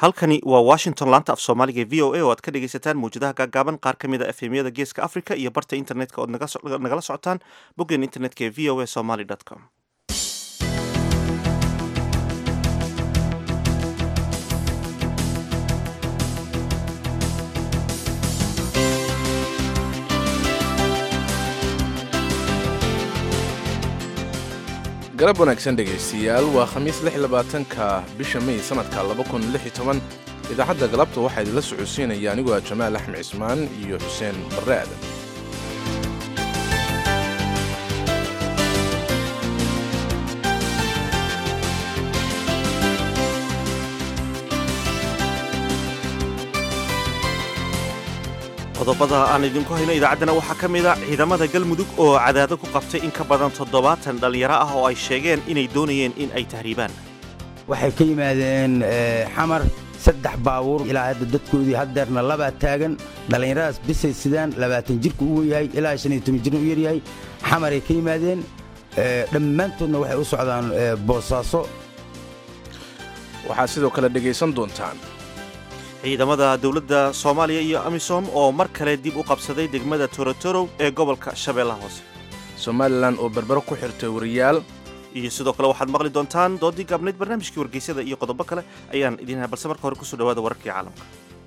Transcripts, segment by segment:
halkani waa washington laanta af soomaaliga v o a oo aad ka dhegaysataan mawjadaha gaagaaban qaar ka mid a efemyada geeska africa iyo barta internetka ood nagala socotaan boggeen internetka ee v o a somaly com galab wanaagsan dhegaystiyaal waa khamiis ka bisha may sannadka idaacadda galabta waxaa idinla socodsiinaya anigoo ah jamaal axmed cismaan iyo xuseen barre aadan qodobada aan idinku hayno idaacaddana waxaa ka mid a ciidamada galmudug oo cadaado ku qabtay in ka badan toddobaatan dhallinyaro ah oo ay sheegeen inay doonayeen in ay tahriibaan waxay ka yimaadeen xamar saddex baabuur ilaa hadda dadkoodii haddeerna labaa taagan dhallinyaradaas bisay sidaan labaatan jirka u weyahay ilaa shan iyo toban jirna u yaryahay xamaray ka yimaadeen dhammaantoodna waxay u socdaan boosaaso waxaad sidoo kale dhegaysan doontaan ciidamada dowladda soomaaliya iyo amisom oo mar kale dib u qabsaday degmada torotorow ee gobolka shabeellaha hoose somalilan oo berbero ku xirtay wariyaal iyo sidoo kale waxaad maqli doontaan doodii gaabnayd barnaamijkii wargeysyada iyo qodobo kale ayaan idiin balse marka hore kusoo dhawaada wararkii caalamka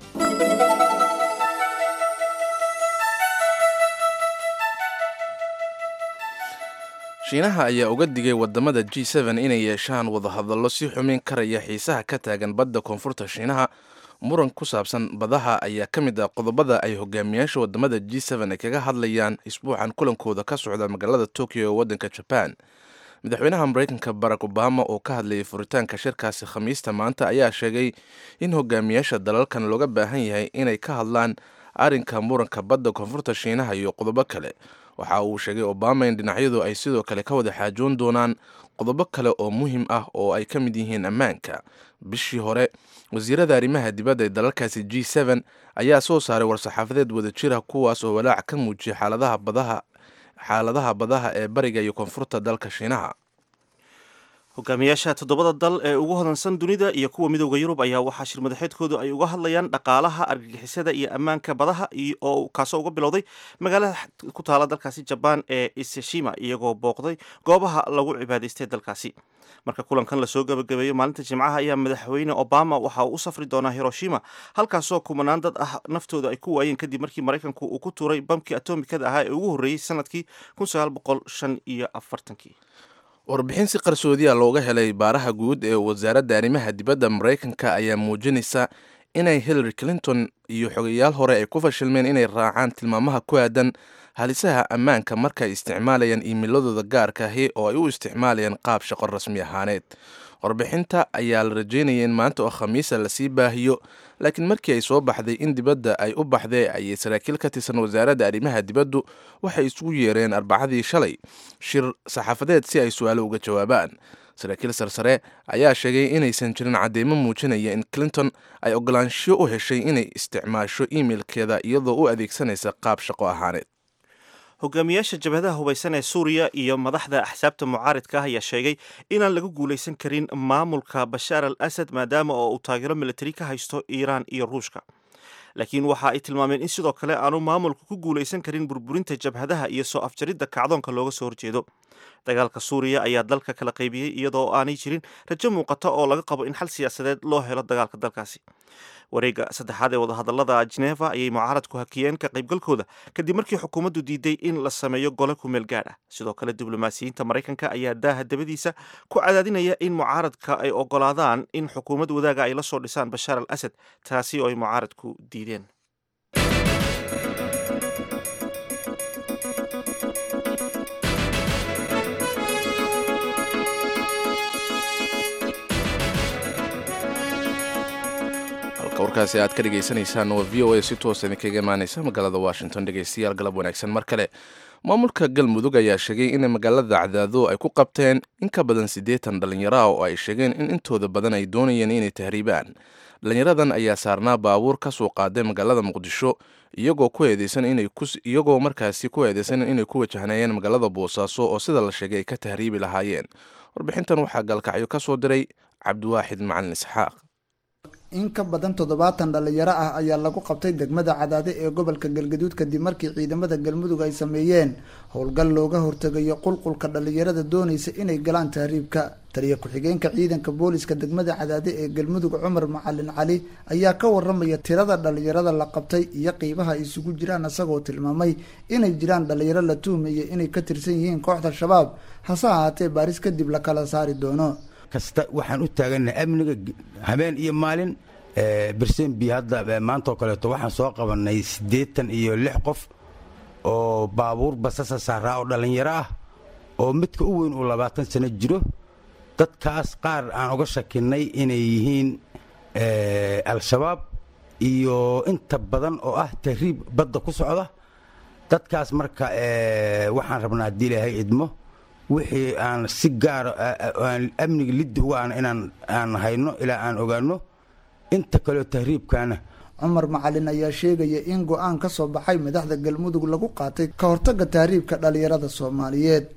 shiinaha ayaa uga digay waddamada g inay yeeshaan wadahadallo si xumin karaya xiisaha ka taagan badda koonfurta shiinaha muran ku saabsan badaha ayaa ka mid ah qodobada ay hogaamiyaasha waddamada g ay kaga hadlayaan isbuucan kulankooda ka socda magaalada tokyo ee waddanka jaban madaxweynaha maraykanka barack obama oo ka hadlayay furitaanka shirkaasi khamiista maanta ayaa sheegay in hogaamiyaasha dalalkan looga baahan yahay inay ka hadlaan arrinka muranka badda koonfurta shiinaha iyo qodobo kale waxa uu sheegay obama in dhinacyadu ay sidoo kale ka wada xaajoon doonaan qodobo kale oo muhiim ah oo ay ka mid yihiin ammaanka bishii hore wasiirada arrimaha dibadda ee dalalkaasi g ayaa soo saaray war-saxaafadeed wada jira kuwaas oo walaac ka muujiyay xaaladaha badaha xaaladaha badaha ee bariga iyo koonfurta dalka shiinaha hogaamiyaasha toddobada dal ee ugu hodansan dunida iyo kuwa midooda yurub ayaa waxaa shir madaxeedkoodu ay uga hadlayaan dhaqaalaha argagixisada iyo ammaanka badaha oo kaasoo uga bilowday magaalada ku taala dalkaasi jabaan ee iseshima iyagoo booqday goobaha lagu cibaadaystay dalkaasi marka kulankan lasoo gabagabeeyo maalinta jimcaha ayaa madaxweyne obama waxa uu u safri doonaa hiroshima halkaasoo kumanaan dad ah naftooda ay ku waayeen kadib markii maraykanku uu ku tuuray bamkii atomikada ahaa ee ugu horreeyey sanadkii iyo afartankii warbixin si qarsoodiya looga helay baaraha guud ee wasaaradda arrimaha dibadda maraykanka ayaa muujinaysa inay hillary clinton iyo xogayaal hore ay ku fashilmeen inay raacaan tilmaamaha ku aadan halisaha ammaanka markaay isticmaalayaan iimiladooda gaarka ahi oo ay u isticmaalayaan qaab shaqo rasmi ahaaneed warbixinta ayaa la rajeynaya in maanta oo khamiisa lasii baahiyo laakiin markii ay soo baxday in dibadda ay u baxday ayay saraakiil ka tirsan wasaaradda arrimaha dibaddu waxay isugu yeereen arbacadii shalay shir saxaafadeed si ay su-aalo uga jawaabaan saraakiil sarsare ayaa sheegay inaysan jirin cadeymo muujinaya in clinton ay ogolaanshiyo u heshay inay isticmaasho imeilkeeda iyadoo u adeegsanaysa qaab shaqo ahaaneed hogaamiyaasha jabhadaha hubaysan ee suuriya iyo madaxda axsaabta mucaaridka ah ayaa sheegay inaan lagu guulaysan karin maamulka bashaar al asad maadaama oo uu taageero militari ka haysto iiraan iyo ruushka laakiin waxa ay tilmaameen in sidoo kale aanu maamulka ku guulaysan karin burburinta jabhadaha iyo soo afjaridda kacdoonka looga soo horjeedo dagaalka suuriya ayaa dalka kala qaybiyey iyadoo aanay jirin rajo muuqata oo laga qabo in xal siyaasadeed loo helo dagaalka dalkaasi wareegga saddexaad ee wadahadallada jeneva ayay mucaaradku hakiyeen ka qaybgalkooda kadib markii xukuumaddu diiday in la sameeyo gole ku meel gaadh ah sidoo kale diblomaasiyiinta maraykanka ayaa daaha dabadiisa ku cadaadinaya in mucaaradka ay ogolaadaan in xukuumad wadaaga ay la soo dhisaan bashaar al asad taasi oo ay mucaaradku diideen warkaasi aad ka dhegaysanaysaan waa v o a si toosa idinkaga imaanaysa magaalada washington dhegaystayaal galab wanaagsan mar kale maamulka galmudug ayaa sheegay in magaalada cadaado ay ku qabteen in ka badan siddeetan dhallinyaro ah oo ay sheegeen in intooda badan ay doonayeen inay tahriibaan dhallinyaradan ayaa saarnaa baabuur ka soo qaaday magaalada muqdisho iyagoo ku eedeysan inay iyagoo markaasi ku eedeysan inay ku wajahnayeen magaalada boosaaso oo sida la sheegay ay ka tahriibi lahaayeen warbixintan waxaa gaalkacyo ka soo diray cabdiwaaxid macalin isxaaq in ka badan toddobaatan dhalinyaro ah ayaa lagu qabtay degmada cadaade ee gobolka galgaduud kadib markii ciidamada galmudug ay sameeyeen howlgal looga hortegayo qulqulka dhalinyarada doonaysa inay galaan tahriibka taliya ku-xigeenka ciidanka booliska degmada cadaade ee galmudug cumar macalin cali ayaa ka waramaya tirada dhalinyarada la qabtay iyo qiibaha ay isugu jiraan isagoo tilmaamay inay jiraan dhalinyaro la tuhmaya inay ka tirsan yihiin kooxda shabaab hase ahaatee baaris kadib la kala saari doono kasta waxaan u taagannahay amniga habeen iyo maalin bersenbi hadda maantaoo kaleeto waxaan soo qabanay siddeetan iyo lix qof oo baabuur basasa saaraa oo dhallinyaro ah oo midka u weyn uu labaatan sano jiro dadkaas qaar aan uga shakinay inay yihiin al-shabaab iyo inta badan oo ah tahriib badda ku socda dadkaas marka waxaan rabnaa haddii ilaahay idmo wixii aan si gaara aan amniga liddi uga aan inaan aan hayno ilaa aan ogaano inta kaleo tahriibkaana cumar macalin ayaa sheegaya in go-aan ka soo baxay madaxda galmudug lagu qaatay ka hortagga tahriibka dhalinyarada soomaaliyeed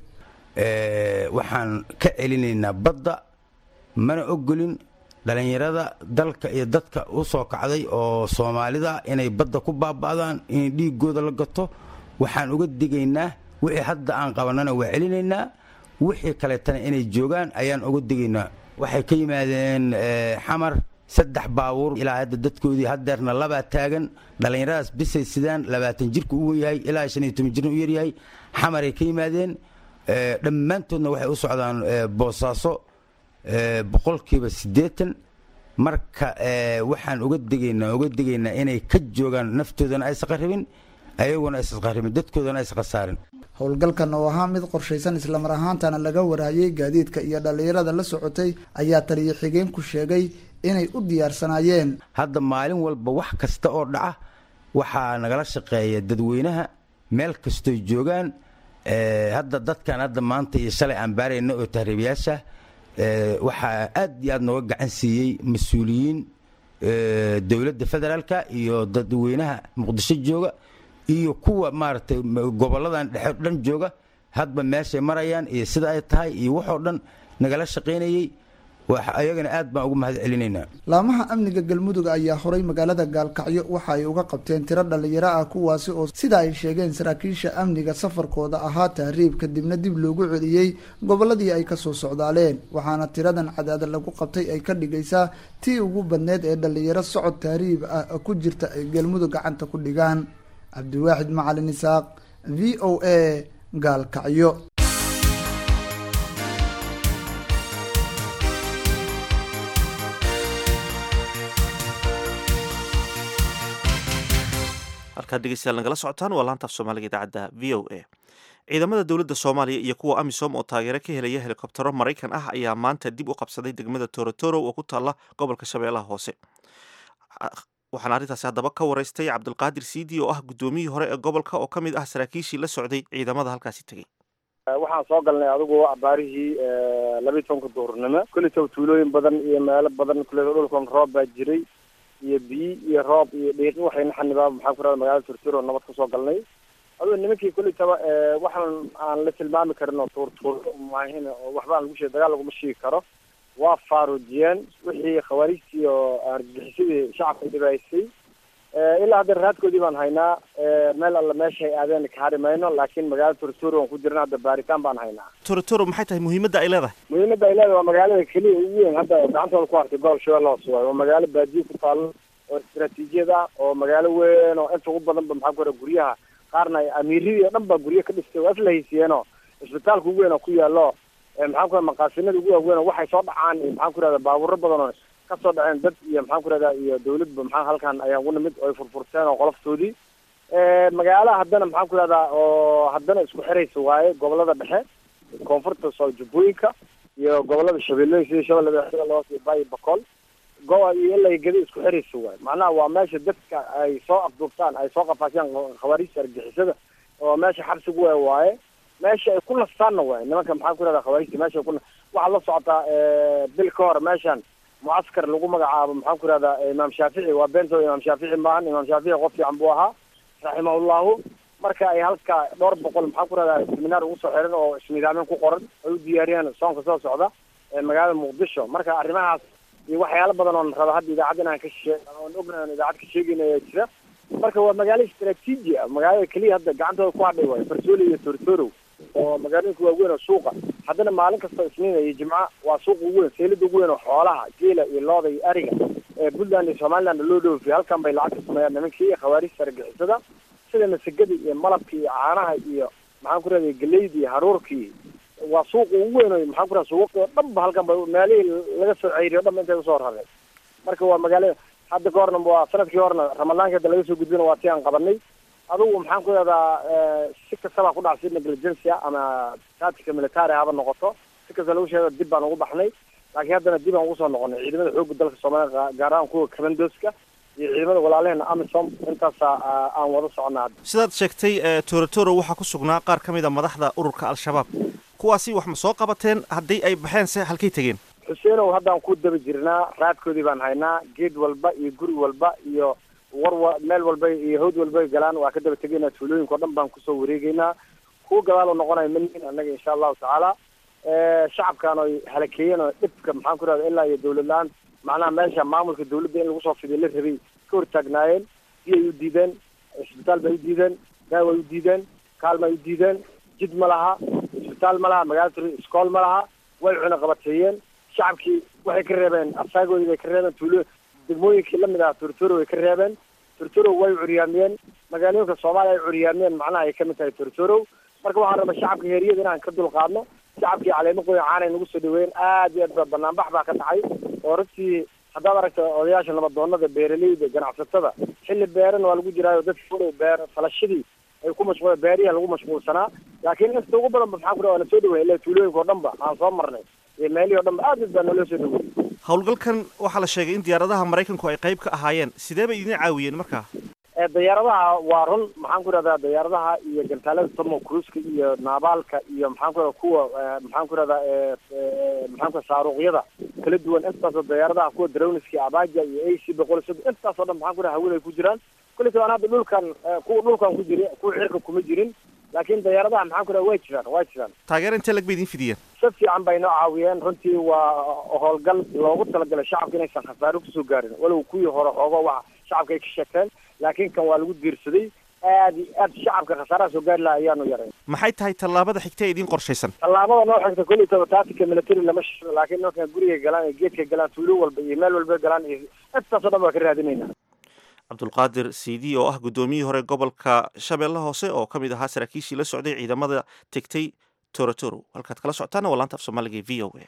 waxaan ka celinaynaa badda mana ogolin dhalinyarada dalka iyo dadka u soo kacday oo soomaalida inay badda ku baaba'daan in dhiigooda la gato waxaan uga digaynaa wixii hadda aan qabanana waa celinaynaa wixii kaleetana inay joogaan ayaan uga digaynaa waxay ka yimaadeen xamar saddex baabuur ilaa hadda dadkoodii hadeerna labaa taagan dhallinyaradaas bisay sidaan labaatan jirka u yahay ilaa shan iyo toban jirna u yaryahay xamaray ka yimaadeen dhammaantoodna waxay u socdaan boosaaso boqolkiiba siddeetan marka waxaan uga digaynaa uga digaynaa inay ka joogaan naftoodana aysan qaribin ayaguna aysan qaribin dadkoodana aysan khasaarin howlgalkan oo ahaa mid qorshaysan islamar ahaantana laga waraayay gaadiidka iyo dhallinyarada la socotay ayaa taliya xigeenku sheegay inay u diyaarsanaayeen hadda maalin walba wax kasta oo dhaca waxaa nagala shaqeeya dadweynaha meel kastoy joogaan hadda dadkan hadda maanta iyo shalay aan baarayna oo tahriibayaasha waxaa aad iyo aad nooga gacan siiyey mas-uuliyiin dowladda federaalka iyo dadweynaha muqdisho jooga iyo kuwa maaragtay goboladan dhexe dhan jooga hadba meeshay marayaan iyo sida ay tahay iyo waxoo dhan nagala shaqaynayey ayagana aad baan ugu mahad celinaynaa laamaha amniga galmudug ayaa horay magaalada gaalkacyo waxa ay uga qabteen tiro dhalinyaro ah kuwaasi oo sida ay sheegeen saraakiisha amniga safarkooda ahaa tahriib kadibna dib loogu celiyey goboladii ay kasoo socdaaleen waxaana tiradan cadaada lagu qabtay ay ka dhigaysaa tii ugu badneed ee dhalinyaro socod tahriib ah ku jirta ay galmudug gacanta ku dhigaan cabdiwaaxid macalin isaaq v o a gaalkacyo halkaad dhegeystayaal nagala socotaan waa laantaaf soomaaliga idaacadda v o a ciidamada dowladda soomaaliya iyo kuwa amisom oo taageero ka helaya helikobtero maraykan ah ayaa maanta dib u qabsaday degmada torotoro oo ku taalla gobolka shabeellaha hoose waxaana arrintaasi haddaba ka waraystay cabdulqaadir siidi oo ah guddoomiyihii hore ee gobolka oo ka mid ah saraakiishii la socday ciidamada halkaasi tegey waxaan soo galnay adigu abaarihii labiyi tobanka duhurnimo kulitow tuulooyin badan iyo meelo badan kuleta dhulkan roob baa jiray iyo biyi iyo roob iyo dhiiqi waxayna xanibaa maxaan ku rahda magaalada turturo nabad ka soo galnay adoo nimankii kulitaba waxaan aan la tilmaami karin oo tuurtuuro maahin oo waxba aan lagu sheeg dagaal laguma sheegi karo waa faaruujiyeen wixii khawaarijtii oo argagixisadii shacabka dhibaysay ilaa hadda raadkoodii baan haynaa meel alla meeshay aadeen ka hari mayno laakiin magaalada turturo aan ku jirna hadda baaritaan baan haynaa torotoro maxay tahay muhiimadda ay leedahay muhiimadda ay leedahay waa magaalada keliya ugu weyn hadda gacantooda ku hartay gobol shabeelle hoose waayo waa magaalo baadiye ku taalo oo istaraatiijiyad ah oo magaalo weyn oo inta ugu badan ba maxaa ku hora guryaha qaarna amiiradii o dhan baa guryo ka dhistay waa isla haysiyeeno isbitaalka ugu weyn oo ku yaalo maxaan ku raha maqaasinada ugu waaweyn oo waxay soo dhacaan iyo maxaan ku rahda baabuuro badan oo kasoo dhaceen dad iyo maxaan ku rahda iyo dawladba maxaa halkan ayaan ugu nimid oo ay furfurteen oo qoloftoodii magaalaha haddana maxaan ku rahdaa oo haddana isku xiraysa waaye gobolada dhexe koonfurta soo jubbooyinka iyo gobolada shabeellooyin sida shabeellada shabeellahoos iyo baayo bakool go- iyo ilaa gedi isku xiraysa waaye macnaha waa meesha dadka ay soo afduubtaan ay soo qafaashaan khawaarijta argixisada oo meesha xabsigu we waaye meesha ay ku nastaanna waaye nimanka maxaan ku rahdaa khawaarijta meesha ay ku waxaad la socotaa bil ka hor meeshan mucaskar lagu magacaabo maxaan ku rahdaa imaam shaafici waa beento imaam shaafici maahan imaam shaafici qof fiican buu ahaa raximahullahu marka ay halka dhowr boqol maxaan ku rahdaa seminaar ugu soo xiran oo isnidaamin ku qoran ay u diyaariyeen soonka soo socda magaalada muqdisho marka arrimahaas iyo waxyaalo badan oon raba hadda idaacad inaan ka shee oon ognahay oon idaacad ka sheegayna ayaa jira marka waa magaalo istaraatiiji ah magaalada keliya hadda gacantooda ku hadhay waayo farsooli iyo tortorow oo magaalooyinka waaweyn oo suuqa haddana maalin kasta isniina iyo jimca waa suuqa ugu weyn seelada ugu weyn oo xoolaha geela iyo looda iyo ariga ee puntland iyo somaliland loo dhoofiyo halkan bay lacag ka sameeyaan nimankii khawaarista argixisada sida masagada iyo malabka iyo caanaha iyo maxaan ku rahday galeyda iyo haruurkii waa suuqa ugu weyn oo maxaan ku rahay suuqii oo dhan ba halkan ba meelihii laga soo ceyriyo o dhan ba intay usoo raray marka waa magaalo hadda ka horna waa sanadkii horna ramadaanka hadda laga soo gudbina waa ti aan qabanay adugu maxaan ku rahdaa si kastaba ku dhacsi negligencia ama tactica military haba noqoto si kasta lagu sheego dib baan ugu baxnay laakiin haddana dib aan ugu soo noqonay ciidamada xoogga dalka soomaaliya gaar ahaan kuwa commandoska iyo ciidamada walaalaheena amisom intaasa aan wada socona hadda sidaad sheegtay torotoro waxaa ku sugnaa qaar ka mid a madaxda ururka al-shabaab kuwaasi wax ma soo qabateen haddii ay baxeen se halkay tegeen xuseenow haddaan ku daba jirnaa raadkoodii baan haynaa geed walba iyo guri walba iyo war meel walba iyo hawd walba galaan waa ka daba tegaynaa tuulooyinka o dhan baan kusoo wareegeynaa kuwa gadaal oo noqonayo manihin annaga insha allahu tacaala shacabkan oy halakeeyeen oo dhibka maxaan ku rahda ilaa iyo dawlad la-aan macnaha meesha maamulka dawladda in lagu soo fidiyo la rabay ka hortaagnaayeen biyay u diideen isbitaal bay u diideen daaway u diideen kaalmay u diideen jid ma laha isbitaal ma laha magaalada iskool ma laha way cuna qabateeyeen shacabkii waxay ka reebeen asaagoodii bay ka reebeen tuulo degmooyinkii lamid ah tortoro way ka reebeen tortoro way curyaamiyeen magaalooyinka soomaaliya ay curyaamiyeen macnaha ay kamid tahay tortoro marka waxaan rabaa shacabka heeriyada inaan ka dulqaadno shacabkii caleemo qoya caanay nagu soo dhaweeyeen aad iyo aad ba banaanbax baa ka dhacay oo runtii haddaad aragta odayaasha nabadoonada beeraleyda ganacsatada xilli beeran waa lagu jiraayo dadka beer falashadii ay ku mashquul beeriha lagu mashquulsanaa laakiin inta ugu badan ba maxaan ku waa na soo dhaweey ilaa tuulooyinka o dhan ba aan soo marnay iyo meelihii o dhan ba aad aad baa naloo soo dhaweeyey howlgalkan waxaa la sheegay in diyaaradaha maraykanku ay qayb ka ahaayeen sidee bay idin caawiyeen markaa dayaaradaha waa run maxaan ku rahdaa dayaaradaha iyo gantaalada tomo cruiska iyo naabaalka iyo maxaan ku rahda kuwa maxaan ku rahdaa maxaan ku saaruuqyada kala duwan intaasoo dayaaradaha kuwa drowniska abaja iyo a c boqol sod intaasoo dhan maxaan ku raha hawada ay ku jiraan kulita aan hadda dhulkan kuwa dhulkan ku jiri kuwa xirka kuma jirin laakiin dayaaradaha maxaan ku raha way jiraan way jiraan taageer intee lag bay idin fidiyeen si fiican bay noo caawiyeen runtii waa howlgal loogu talagalay shacabka inaysan khasaaro kusoo gaarin walow kuwii hore xoogo waxa shacabka ay ka sheegteen laakiin kan waa lagu diirsaday aad iyo aad shacabka khasaaraha soo gaari laha ayaanu yaray maxay tahay tallaabada xigta ee idiin qorshaysan tallaabada noo xigta kulli taba tactica military lama shiro laakiin marka gurigay galaan iyo geedkay galaan tuulo walba iyo meel walba galaan iyo intaasoo dhan baa ka raadinaynaa cabdulqaadir cd oo ah guddoomiyihii hore gobolka shabeelle hoose oo ka mid ahaa saraakiishii la socday ciidamada tegtay torotoro halkaad kala socotaana waa laanta af soomaaliga v o a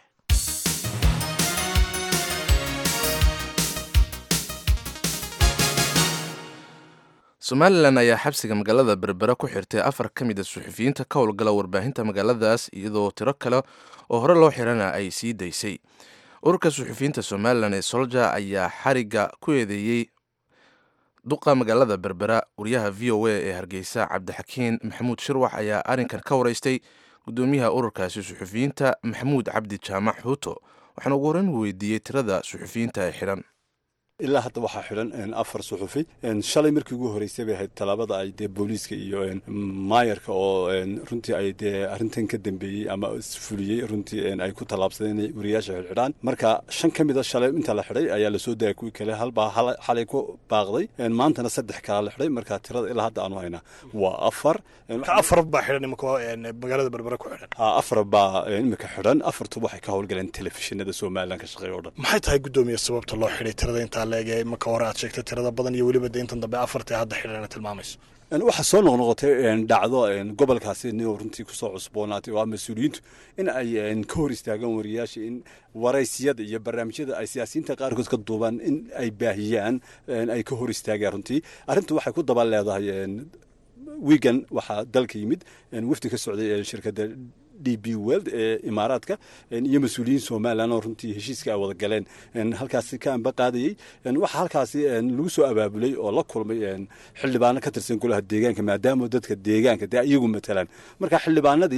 somalilan ayaa xabsiga magaalada berbera ku xirtay afar ka mid a suxufiyiinta ka howlgala warbaahinta magaaladaas iyadoo tiro kale oo hore loo xirana ay sii daysay ururka suxufiyiinta somalilan ee solja ayaa xariga ku eedeeyey duqa magaalada berbera wariyaha v o a ee hargeysa cabdixakiin maxamuud shirwax ayaa arrinkan ka wareystay gudoomiyaha ururkaasi suxufiyiinta maxamuud cabdi jaamac xuuto waxaana ugu horeyn weydiiyey tirada suxufiyiinta ee xidhan ilaa hadda waxaa xidhan afar suxufi shalay markii ugu horreysay bay ahayd tallaabada ay dee booliiska iyo maayarka oo runtii ay dee arrintan ka dambeeyey ama fuliyey runtii ay ku tallaabsadeen inay wariyaasha xidhxidhaan marka shan ka mida shalay inta la xidhay ayaa lasoo daya kuwii kale halbaa xalay ku baaqday maantana saddex kalaa la xidhay marka tirada ilaa hadda aanu haynaa waa afar afar baa xidhan imika magaalada berbera ku xidhan afar baa imika xidhan afartu waxay ka howlgaleen telefishinada somalilan ka shaqeeya o dhan maxay tahay guddoomiye sababta loo xidhay tirada intaa leege marka hore aad sheegtay tirada badan iyo weliba de intan dambe afartae hadda xidhana tilmaamayso waxaa soo noqnoqotay dhacdo gobolkaasi nio runtii kusoo cusboonaatay oo ah mas-uuliyiintu in ay ka hor istaagaan wariyaasha in waraysiyada iyo barnaamijyada ay siyaasiyiinta qaarkood ka duubaan in ay baahiyaan ay ka hor istaagaan runtii arrintu waxay ku daba leedahay wigan waxaa dalka yimid wafdi ka socday shirkadda d b weld ee imaaraadka iyo mas-uuliyiin somalilan oo runtii heshiiska ay wada galeen halkaasi ka anba qaadayey waxaa halkaasi lagu soo abaabulay oo la kulmay xildhibaano ka tirsan golaha deegaanka maadaama dadka deegaanka dee iyagu matalaan marka xildhibaanadii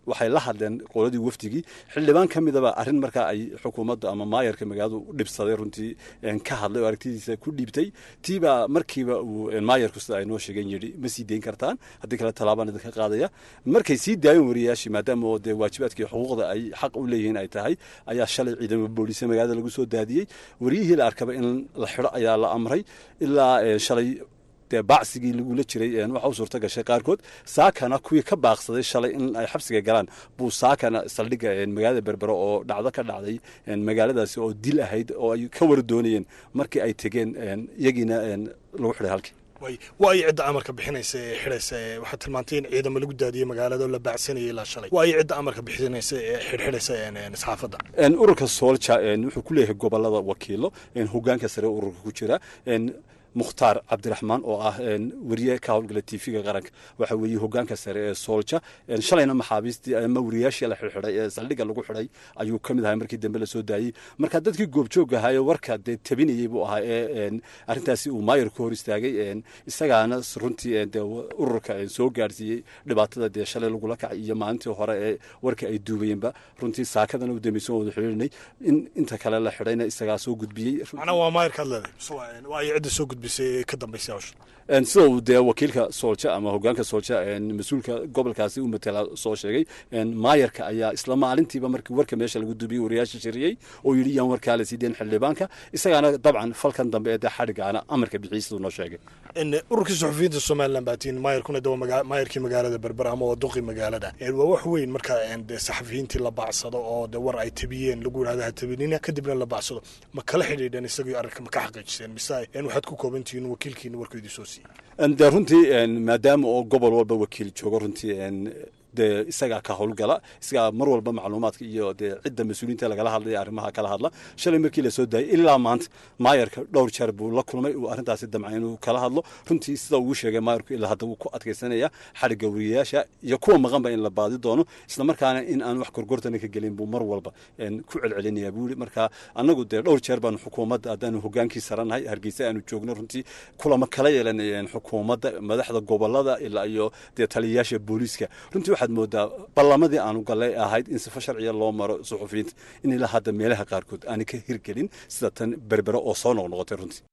waxay la hadleen qoladii wafdigii xildhibaan ka midaba arrin markaa ay xukuumadda ama maayarka magaaladu dhibsaday runtii ka hadlay oo aragtidiisa ku dhiibtay tiibaa markiiba uu maayarku sida ay noo sheegeen yidhi ma sii dayn kartaan haddii kale tallaabaan idinka qaadaya markay sii daayeen wariyaashii maadaama oo dee waajibaadkii xuquuqda ay xaq u leeyihiin ay tahay ayaa shalay ciidamo booliisa magaalada lagu soo daadiyey wariyihii la arkaba in la xidho ayaa la amray ilaa shalay dee baacsigii lagula jiray waxa u suurta gashay qaarkood saakana kuwii ka baaqsaday shalay in ay xabsiga galaan buu saakana saldhigga magaalada berbero oo dhacdo ka dhacday magaaladaasi oo dil ahayd oo ay ka war doonayeen markii ay tegeen iyagiina lagu xidhay halkii waa ay cidda amarka bixinaysa ee xidhaysa ee waxaad tilmaantay in ciidamo lagu daadiyey magaalada oo la baacsanayay ilaa shalay waa ay cidda amarka bixinaysa ee xidhxidhaysa saxaafadda ururka soolja wuxuu ku leeyahay gobolada wakiilo hogaanka sare ururka ku jira mukhtaar cabdiraxmaan oo ah wariye ka howlgala tv-ga qaranka waxa weeye hogaanka sare ee soolja shalayna maxaabiistii ama wariyaashii la xidhxidhay ee saldhigga lagu xidhay ayuu ka mid ahay markii dambe lasoo daayey marka dadkii goobjoog ahaa ee warka dee tabinayey buu ahaa ee arrintaasi uu maayar ku hor istaagay isagaana runtii dee ururka soo gaarsiiyey dhibaatada dee shalay lagula kacay iyo maalintii hore ee warka ay duubayeenba runtii saakadana u dambaysan wada xidhiirinay in inta kale la xidhayna isagaa soo gudbiyey macnaha waa maayarkaad leedahay waa ay cidda soo gudbisay ka dambaysay hawsha sida uu dee wakiilka soolja ama hogaanka soolja mas-uulka gobolkaasi u matala soo sheegay maayarka ayaa isla maalintiiba markii warka meesha lagu duubiyey wariyaasha shiriyey oo yidhi yaan warkaa la siideen xildhibaanka isagaana dabcan falkan dambe ee dee xadhigaana amarka bixiyey siduu noo sheegay ururkii suxufiyiinta somalilan baatiin maayarkuna de waa maayarkii magaalada berber ama waa duqii magaalada waa wax weyn marka de saxafiyiintii la bacsado oo de war ay tabiyeen lagu yidhahdo ha tabinina kadibna la bacsado ma kala xidhiidheen isagii arrinka ma ka xaqiijiseen mise waxaad ku koobantihiin wakiilkiina warkoodii soo siiyey de runtii maadaama oo gobol walba wakiil joogo runtii dee isagaa ka howlgala isagaa mar walba macluumaadka iyo dee cidda mas-uuliyiinta lagala hadlaya arrimaha kala hadla shalay markii lasoo daayay ilaa maanta maayarka dhowr jeer buu la kulmay uu arrintaasi damcay inuu kala hadlo runtii sida ugu sheegay maayarku ilaa hadda wuu ku adkaysanaya xadhigga wariyayaasha iyo kuwa maqanba in la baadi doono isla markaana in aan wax gorgortana ka gelin buu mar walba ku celcelinaya buu yidhi marka annagu dee dhowr jeer baanu xukuumadda haddaanu hogaankii saranahay hargeysa aanu joogno runtii kulama kala yeelanayeen xukuumadda madaxda gobolada ilaa iyo dee taliyayaasha booliiska runtii waxaad moodaa ballamadii aanu gallay ahayd in sifo sharciya loo maro suxufiyiinta in ilaa hadda meelaha qaarkood aanay ka hirgelin sida tan berbere oo soo noqnoqotay runtii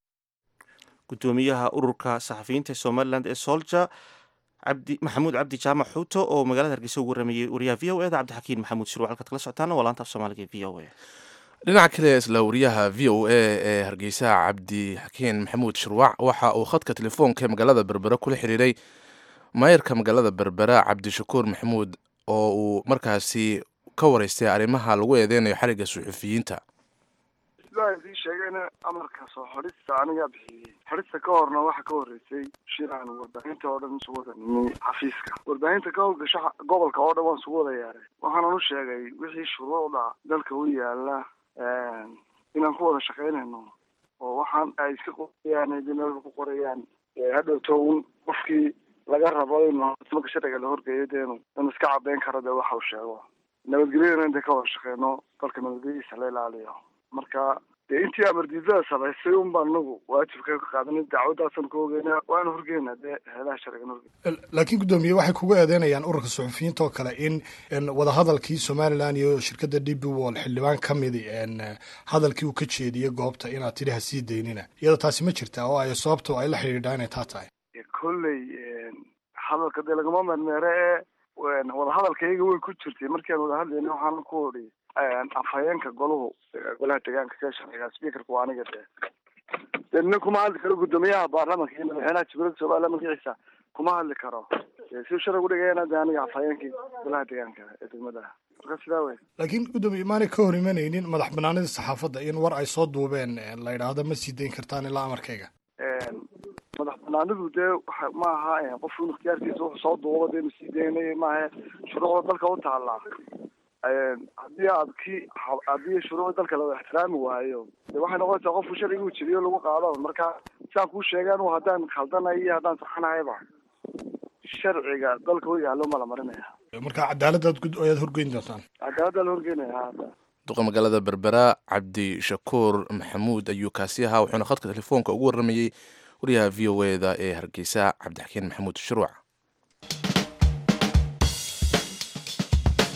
gudoomiyaha ururka saxafiyiinta somalilan ee solja cabdi maxamuud cabdi jaamac xuuto oo magaalada hargeysa ugu waramayey wariyaha v o eda cabdixakiin maxamuud shirwa halkaad kala socotaana waa laanta af soomaaliga v o a dhinaca kale isla wariyaha v o a ee hargeysa cabdi xakiin maxamuud shirwac waxa uu khadka telefoonka ee magaalada berbere kula xiriiray maayarka magaalada berbera cabdishakuur maxamuud oo uu markaasi ka wareystay arrimaha lagu eedeynayo xarigga suxufiyiinta sidaa idii sheegayna amarka soo xodhista anigaa bixiyey xodhista ka horna waxaa ka horreysay shir aan warbaahinta oo dhan isugu wada nimay xafiiska warbaahinta ka howlgasha gobolka oo dhan waan isugu wada yeeray waxaanan u sheegay wixii shuruucda dalka u yaala inaan ku wada shaqaynayno oo waxaan ay iska qorayaan dinada ku qorayaan hadhowto un qofkii laga rabo in marka sharciga la horgeeyo deenu in iska cadeyn karo dee waxa uu sheego nabadgelyadana inta ka wada shaqeyno dalka nabadgelyadiisa la ilaaliyo marka dee intii amardiidada samaysay un baan anagu waajibka ka qaadanay dacwadaasan ka ogeyna waana horgeynaa dee heelaha sharcigan horgey laakiin guddoomiye waxay kugu eedeynayaan ururka suxufiyiinta oo kale in wadahadalkii somalilan iyo shirkadda d b wall xildhibaan ka midi hadalkii uu ka jeediyey goobta inaad tidhi ha sii daynina iyada taasi ma jirtaa oo ay sababto ay la xidhiidhaa inay taa tahay kolley hadalka dee lagama mermeere ee wadahadalkayga way ku jirtay markii aan wada hadlayna waxaan ku odhi afhayeenka goluhu golaha deegaanka ka sharciga speakerka waa aniga dee dee nina kuma hadli karo guddoomiyaha baarlamanka iyo madaxweynaha jamhuuriyadda somaliland magaciisa kuma hadli karo si sharci udhigayana dee aniga afhayeenkii golaha deegaanka ee degmada marka sidaa wey laakiin guddoomiye maanay ka hor imanaynin madax banaanida saxaafadda in war ay soo duubeen la yidhaahdo ma sii dayn kartaan ilaa amarkayga madax banaanidu dee waxa ma aha qofku in ikhtiyaarkiisa wuxuu soo duubo dee inu sii daynay maaha shuruucda dalka u taallaa haddii aad ki haddii shuruucda dalka la ixtiraami waayo de waxay noqonaysaa qofku sharciga uu jiriyo lagu qaado marka sidaan kuu sheegaan haddaan khaldanayo iyo haddaan saxanahayba sharciga dalka u yaallo ma la marinaya marka cadaaladaad ayaad horgeyn doontaan cadaaladdaa la horgeynaya duqa magaalada berbera cabdishakuur maxamuud ayuu kaasi ahaa wuxuuna khadka telefoonka ugu waramayey wariyaha v o eda ee hargeysa cabdixakiin maxamuud shuruuc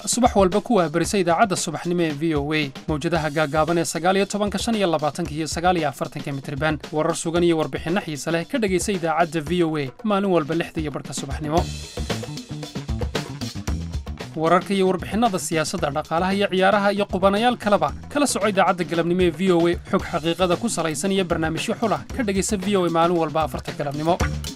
subax walba ku waahbarisa idaacadda subaxnimo ee v o a mawjadaha gaagaaban ee sagaaliyo tobanka shan iyo labaatanka iyo sagaaliyo afartanka mitriban warar sugan iyo warbixinno xiise leh ka dhegaysa idaacadda v o a maalin walba lixda iyo barhka subaxnimo wararka iyo warbixinnada siyaasadda dhaqaalaha iyo ciyaaraha iyo qubanayaal kaleba kala soco idaacadda galabnimo ee v o a xog xaqiiqada ku salaysan iyo barnaamijyo xulah ka dhegaysa v o a maalin walba afarta galabnimo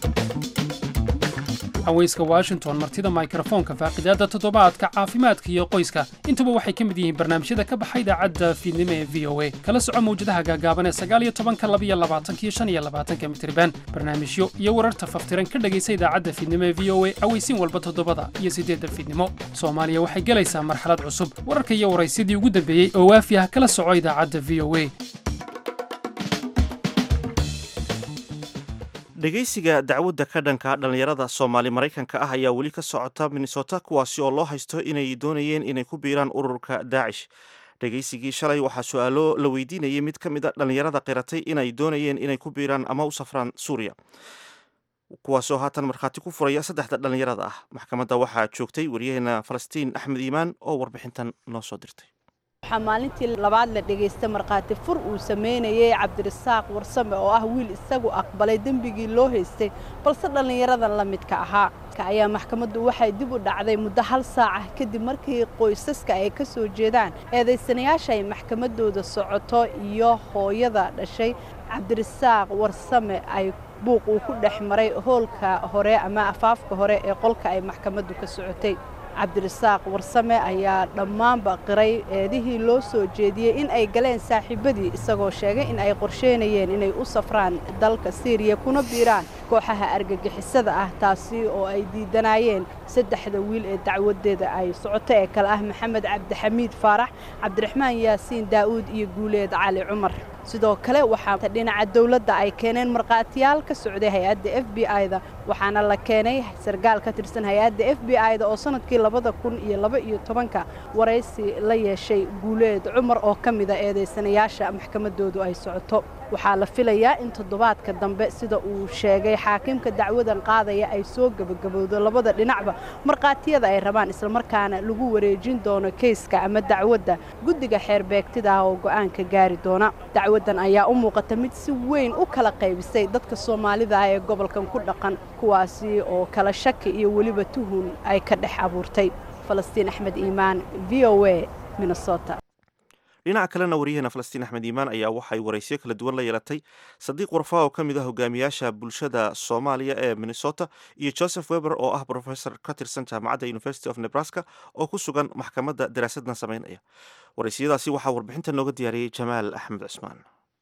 haweyska washington martida mikrofoonka faaqidaadda toddobaadka caafimaadka iyo qoyska intuba waxay ka mid yihiin barnaamijyada ka baxa idaacadda fiidnimo ee v o a kala soco mawjadaha gaagaaban ee sagaaliyo tobanka labiyo labaatanka iyo shan iyo labaatanka mitriban barnaamijyo iyo wararta faftiran ka dhegaysa idaacadda fiidnimo ee v o a aweysiin walba toddobada iyo siddeedda fiidnimo soomaaliya waxay gelaysaa marxalad cusub wararka iyo waraysyadii ugu dambeeyey oo waafi ah kala soco idaacadda v o a dhegaysiga dacwadda ka dhanka dhallinyarada soomaali maraykanka ah ayaa weli ka socota minnesota kuwaasi oo loo haysto inay doonayeen inay ku biiraan ururka daacish dhegaysigii shalay waxaa su-aalo la weydiinayay mid ka mid a dhallinyarada qiratay inay doonayeen inay ku biiraan ama u safraan suuriya kuwaasoo haatan markhaati ku furaya saddexda dhallinyarada ah maxkamadda waxaa joogtay wariyaheena falastiin axmed iimaan oo warbixintan noo soo dirtay waxaa maalintii labaad la dhegaystay markhaati fur uu samaynayay cabdirasaaq warsame oo ah wiil isagu aqbalay dembigii loo haystay balse dhallinyaradan la midka ahaa ayaa maxkamaddu waxay dib u dhacday muddo hal saaca kadib markii qoysaska ay ka soo jeedaan eedaysanayaasha ay maxkamaddooda socoto iyo hooyada dhashay cabdirasaaq warsame ay buuq uu ku dhex maray hoolka hore ama afaafka hore ee qolka ay maxkamaddu ka socotay cabdirasaaq warsame ayaa dhammaanba qiray eedihii loo soo jeediyey in ay galeen saaxiibadii isagoo sheegay in ay qorsheynayeen inay u safraan dalka siiriya kuna biiraan kooxaha argagixisada ah taasi oo ay diidanayeen saddexda wiil ee dacwadeeda ay socoto ee kale ah maxamed cabdixamiid faarax cabdiraxmaan yaasiin daa'uud iyo guuleed cali cumar sidoo kale waxaa dhinaca dowladda ay keeneen markhaatiyaal ka socday hay-adda f b i-da waxaana la keenay sargaal ka tirsan hay-adda f b i-da oo sanadkii labada kun iyo laba iyo tobanka waraysi la yeeshay guuleed cumar oo ka mida eedaysanayaasha maxkamaddoodu ay socoto waxaa la filayaa in toddobaadka dambe sida uu sheegay xaakimka dacwadan qaadaya ay soo gebagabowdo labada dhinacba markhaatiyada ay rabaan islamarkaana lagu wareejin doono keyska ama dacwadda guddiga xeerbeegtida ah oo go'aanka gaari doona dacwaddan ayaa u muuqata mid si weyn u kala qaybisay dadka soomaalida ah ee gobolkan ku dhaqan kuwaasi oo kala shaki iyo weliba tuhun ay ka dhex abuurtay falastiin axmed iimaan v o a minnesota dhinaca kalena waryaheena falastiin axmed iimaan ayaa waxay waraysyo kala duwan la yeelatay sadiiq warfaa oo ka mid ah hogaamiyaasha bulshada soomaaliya ee minnesota iyo joseph weber oo ah professor ka tirsan jaamacadda university of nebraska oo ku sugan maxkamadda daraasadna samaynaya waraysiyadaasi waxaa warbixinta nooga diyaariyey jamaal axmed cusmaan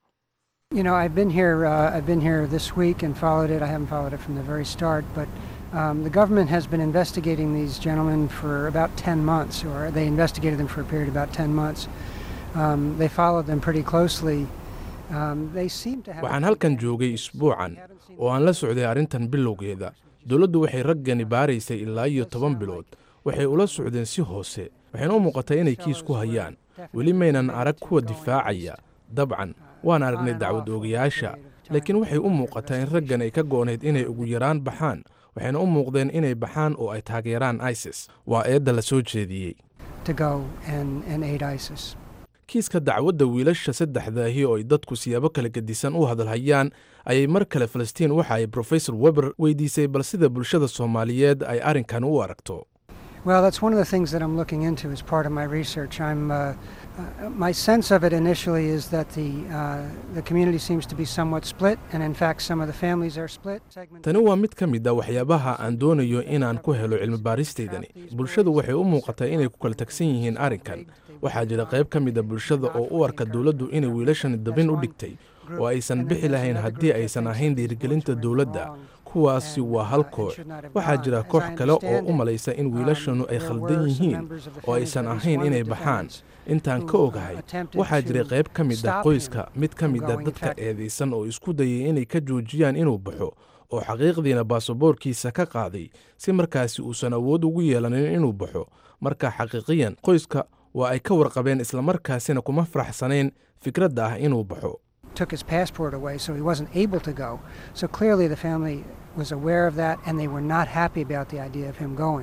You know, I've been here. Uh, I've been here this week and followed it. I haven't followed it from the very start, but um, the government has been investigating these gentlemen for about 10 months, or they investigated them for a period of about 10 months. Um, they followed them pretty closely. Um, they seem to have. waxaan halkan joogay isbuucan oo aan la socday arrintan bilowgeeda dowladdu waxay raggani baaraysay ilaa iyo toban bilood waxay ula socdeen si hoose waxayna u muuqatay inay kiis ku hayaan weli maynan arag kuwa difaacaya dabcan waan aragnay dacwad oogayaasha laakiin waxay u muuqataa in raggan ay ka go'nayd inay ugu yaraan baxaan waxayna u muuqdeen inay baxaan oo ay taageeraan isis waa eedda la soo jeediyey to go and, and aid ISIS. kiiska dacwadda wiilasha saddexdaahi oo ay dadku siyaabo kala gedisan u hadalhayaan ayay mar kale falastiin waxa ay profesor weber weydiisay bal sida bulshada soomaaliyeed ay arrinkan u aragto Well, that's one of the things that I'm looking into as part of my research. I'm, uh, uh, my sense of it initially is that the, uh, the community seems to be somewhat split, and in fact, some of the families are split. tani waa mid ka mid a waxyaabaha aan doonayo inaan ku helo cilmi baaristaydani bulshadu waxay u muuqataa inay ku kala tagsan yihiin arrinkan waxaa jira qayb ka mid a bulshada oo u arka dowladdu inay wiilashani dabin u dhigtay oo aysan bixi lahayn haddii aysan ahayn dhiirigelinta dowladda kuwaasi waa hal koox waxaa jira koox kale oo u malaysa in wiilashanu ay khaldan yihiin oo aysan ahayn inay baxaan intaan ka ogahay waxaa jiray qayb ka mid ah qoyska mid ka mid a dadka eedaysan oo isku dayay inay ka joojiyaan inuu baxo oo xaqiiqdiina baasaboorkiisa ka qaaday si markaasi uusan awood ugu yeelanin inuu baxo marka xaqiiqiyan qoyska waa ay ka warqabeen islamarkaasina kuma faraxsanayn fikradda ah inuu baxo took his passport away, so he wasn't able to go. So clearly, the family was aware of that, and they were not happy about the idea of him going.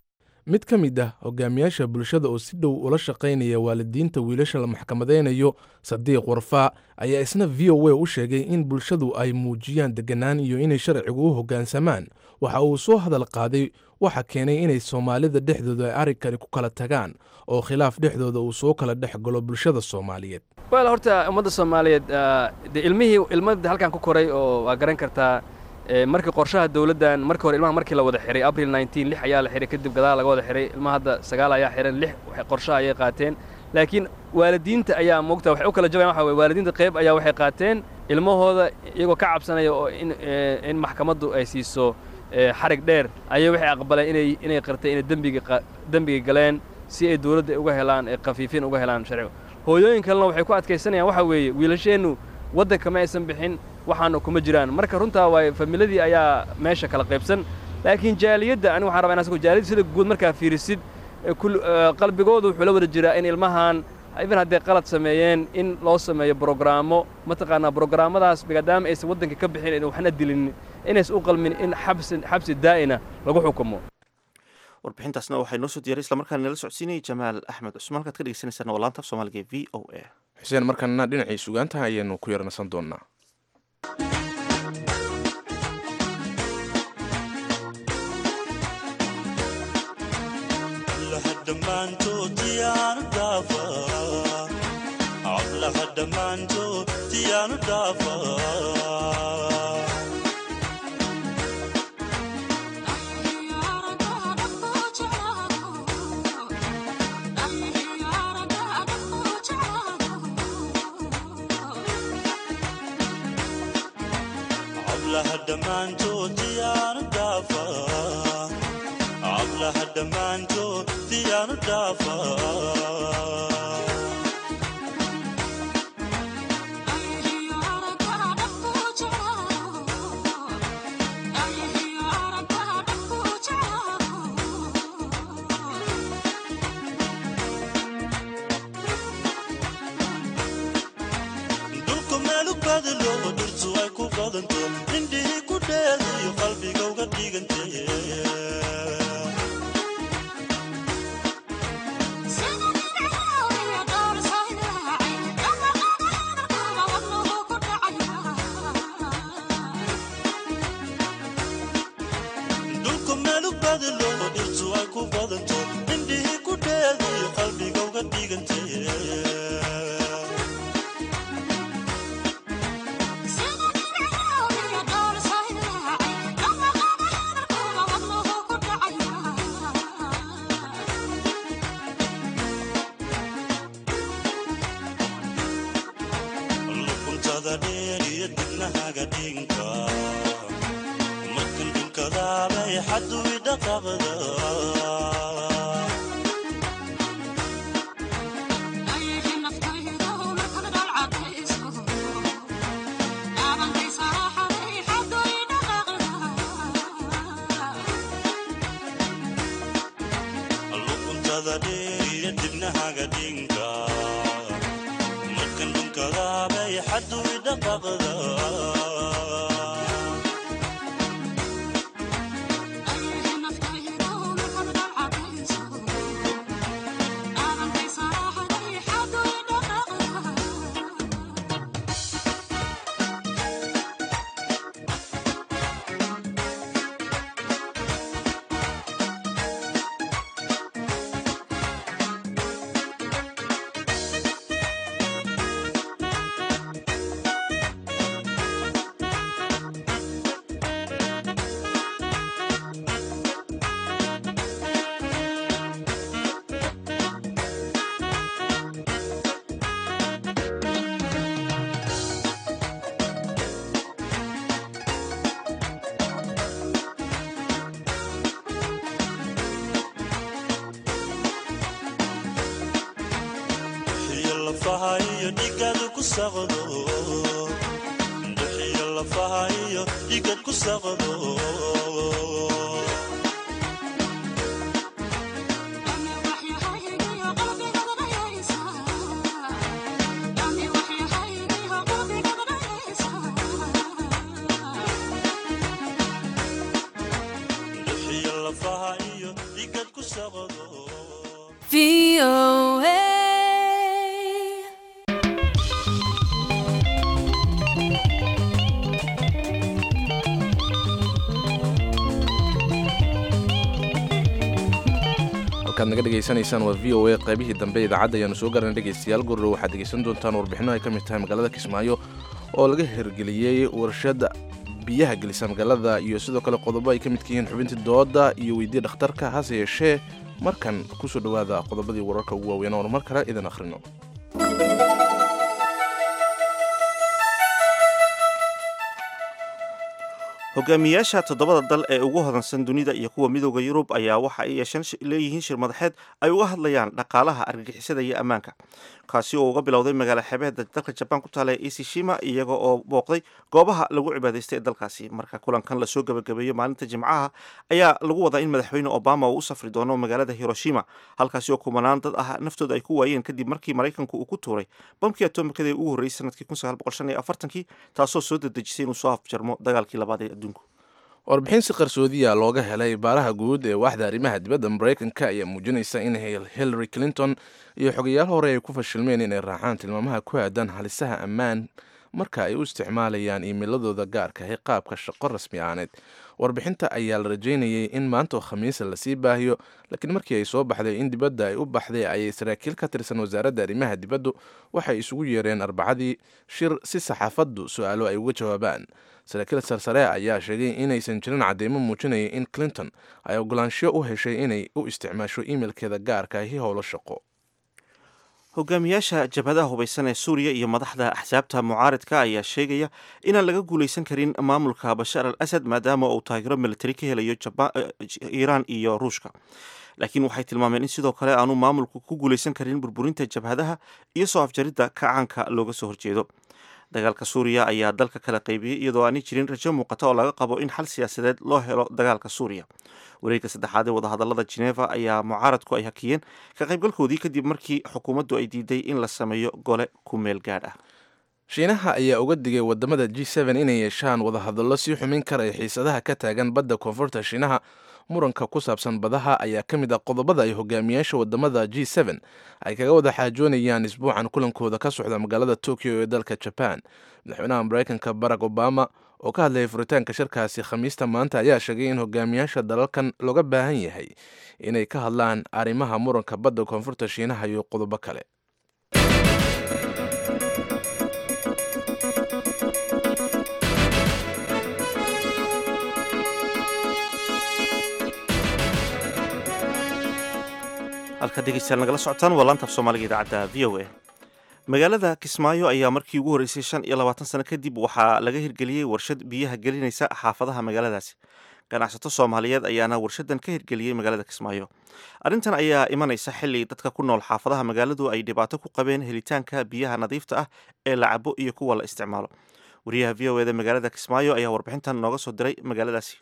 mid ka mid ah hogaamiyaasha bulshada oo si dhow ula shaqaynaya waalidiinta wiilasha la maxkamadaynayo sadiiq warfaa ayaa isna v o a u sheegay in bulshadu ay muujiyaan deganaan iyo inay sharcigu u hoggaansamaan waxa uu soo hadal qaaday waxa keenay inay soomaalida dhexdooda ay arrinkani ku kala tagaan oo khilaaf dhexdooda uu soo kala dhex galo bulshada soomaaliyeed wel horta ummadda soomaaliyeed de ilmihii ilmada halkan ku koray oo waa garan kartaa markii qorshaha dawladdan markii hore ilmaha markii la wada xiray abril nneteen lix ayaa la xiray kadib gadaal laga wada xiray ilmaha hadda sagaal ayaa xiran lix qorshaha ayay qaateen laakiin waalidiinta ayaa moogta waxay u kala jabayan waxa weye waalidiinta qayb ayaa waxay qaateen ilmahooda iyagoo ka cabsanaya oo in in maxkamaddu ay siiso xarig dheer ayay waxay aqbaleen inay inay qirtay inay dembiga dembiga galeen si ay dawladda uga helaan khafiifin uga helaan sharciga hooyooyin kalena waxay ku adkaysanayaan waxa weeye wiilasheennu waddanka ma aysan bixin waxaana kuma jiraan marka runtaa waay familadii ayaa meesha kala qaybsan laakiin jaaliyadda anigu waxaan rabaa in asgo jaaliyadda sida guud markaa fiirisid qalbigoodu wuxuu la wada jiraa in ilmahan even hadday qalad sameeyeen in loo sameeyo brograamo mataqaanaa brograamadaas maadaama aysan waddanka ka bixin in waxna dilin inaysan u qalmin in xabsi xabsi daa'ina lagu xukumo warbixintaasna waxay noo soo diyaray islamarkaana nala socodsiinayay jamaal axmed cusmaan halkaad ka dhegeysaneysaan waa laanta af soomaaliga e v o a xuseen markaana dhinacii sugaantaha ayaanu ku yarnasan doonnaa halkaad naga dhegaysanaysaan waa v o a qaybihii dambe idaacadda ayaanu soo garanay dhegaystayaal gurro waxaad dhegaysan doontaan warbixino ay ka mid tahay magaalada kismaayo oo laga hirgeliyey warshada biyaha gelisa magaalada iyo sidoo kale qodobo ay ka midka yihiin xubintii dooda iyo weydii dhakhtarka hase yeeshee markan kusoo dhowaada qodobadii wararka ugu waaweyn oonu mar kale idin akhrino hogaamiyaasha toddobada dal ee ugu hodansan dunida iyo kuwa midooda yurub ayaa waxa ay yeeshan leeyihiin shir madaxeed ay uga hadlayaan dhaqaalaha argagixisada iyo ammaanka kaasi oo uga bilowday magaala xeebeeda dalka jabaan ku taala ee isishima iyaga oo booqday goobaha lagu cibaadaystay ee dalkaasi marka kulankan lasoo gabagabeeyo maalinta jimcaha ayaa lagu wadaa in madaxweyne obama uu u safri doono magaalada hiroshima halkaasi oo kumanaan dad ah naftooda ay ku waayeen kadib markii maraykanku uu ku tuuray bamkii atomikada ee ugu horreysay sanadkii kii taasoo soo dedejisay inuu soo afjarmo dagaalkii labaad ee adduunku warbixin si qarsoodiya looga helay baaraha guud ee waaxda arrimaha dibadda maraykanka ayaa muujinaysa in hillary clinton iyo xogayaal hore ay ku fashilmeen inay raacaan tilmaamaha ku aadan halisaha ammaan marka ay u isticmaalayaan iimiladooda gaarka ahi qaabka shaqo rasmi aaneed warbixinta ayaa la rajaynayay in maantoo khamiisa lasii baahiyo laakiin markii ay soo baxday in dibadda ay u baxday ayay saraakiil ka tirsan wasaaradda arrimaha dibaddu waxay isugu yeereen arbacadii shir si saxaafaddu su-aalo ay uga jawaabaan saraakiil sarsare ayaa sheegay inaysan jirin cadeymo muujinaya in clinton ay ogolaanshiyo u heshay inay u isticmaasho iimailkeeda gaarka ahi howlo shaqo hogaamiyaasha jabhadaha hubaysan ee suuriya iyo madaxda axsaabta mucaaridka ayaa sheegaya inaan laga guulaysan karin maamulka bashaar al asad maadaama uu taageero militari ka helayo iiraan iyo ruushka laakiin waxay tilmaameen in sidoo kale aanu maamulku ku guulaysan karin burburinta jabhadaha iyo soo afjaridda kacaanka looga soo horjeedo dagaalka suuriya ayaa dalka kala qaybiyey iyadoo aanay jirin rajo muuqata oo laga qabo in xal siyaasadeed loo helo dagaalka suuriya wareegga saddexaad ee wadahadalada geneva ayaa mucaaradku ay hakiyeen ka qaybgalkoodii kadib markii xukuumaddu ay diiday in la sameeyo gole ku meel gaadh ah shiinaha ayaa uga digay wadamada g inay yeeshaan wadahadallo sii xumin karaya xiisadaha ka taagan badda koonfurta shiinaha muranka ku saabsan badaha ayaa ka mid ah qodobada ay hogaamiyaasha wadamada g ay kaga wada xaajoonayaan isbuucan kulankooda ka socda magaalada tokyo ee dalka jaban madaxweynaha maraykanka barack obama oo ka hadlayay furitaanka shirkaasi khamiista maanta ayaa sheegay in hogaamiyaasha dalalkan looga baahan yahay inay ka hadlaan arrimaha muranka badda koonfurta shiinaha iyo qodobo kale halka dhegeystayaal nagala socotaan waa laanta af soomaaliga idaacadda v o a magaalada kismaayo ayaa markii ugu horreysay shan iyo labaatan sano kadib waxaa laga hirgeliyey warshad biyaha gelinaysa xaafadaha magaaladaasi ganacsato soomaaliyeed ayaana warshadan ka hirgeliyey magaalada kismaayo arrintan ayaa imanaysa xili dadka ku nool xaafadaha magaaladu ay dhibaato ku qabeen helitaanka biyaha nadiifta ah ee la cabo iyo kuwa la isticmaalo wariyaha v o eda magaalada kismaayo ayaa warbixintan nooga soo diray magaaladaasi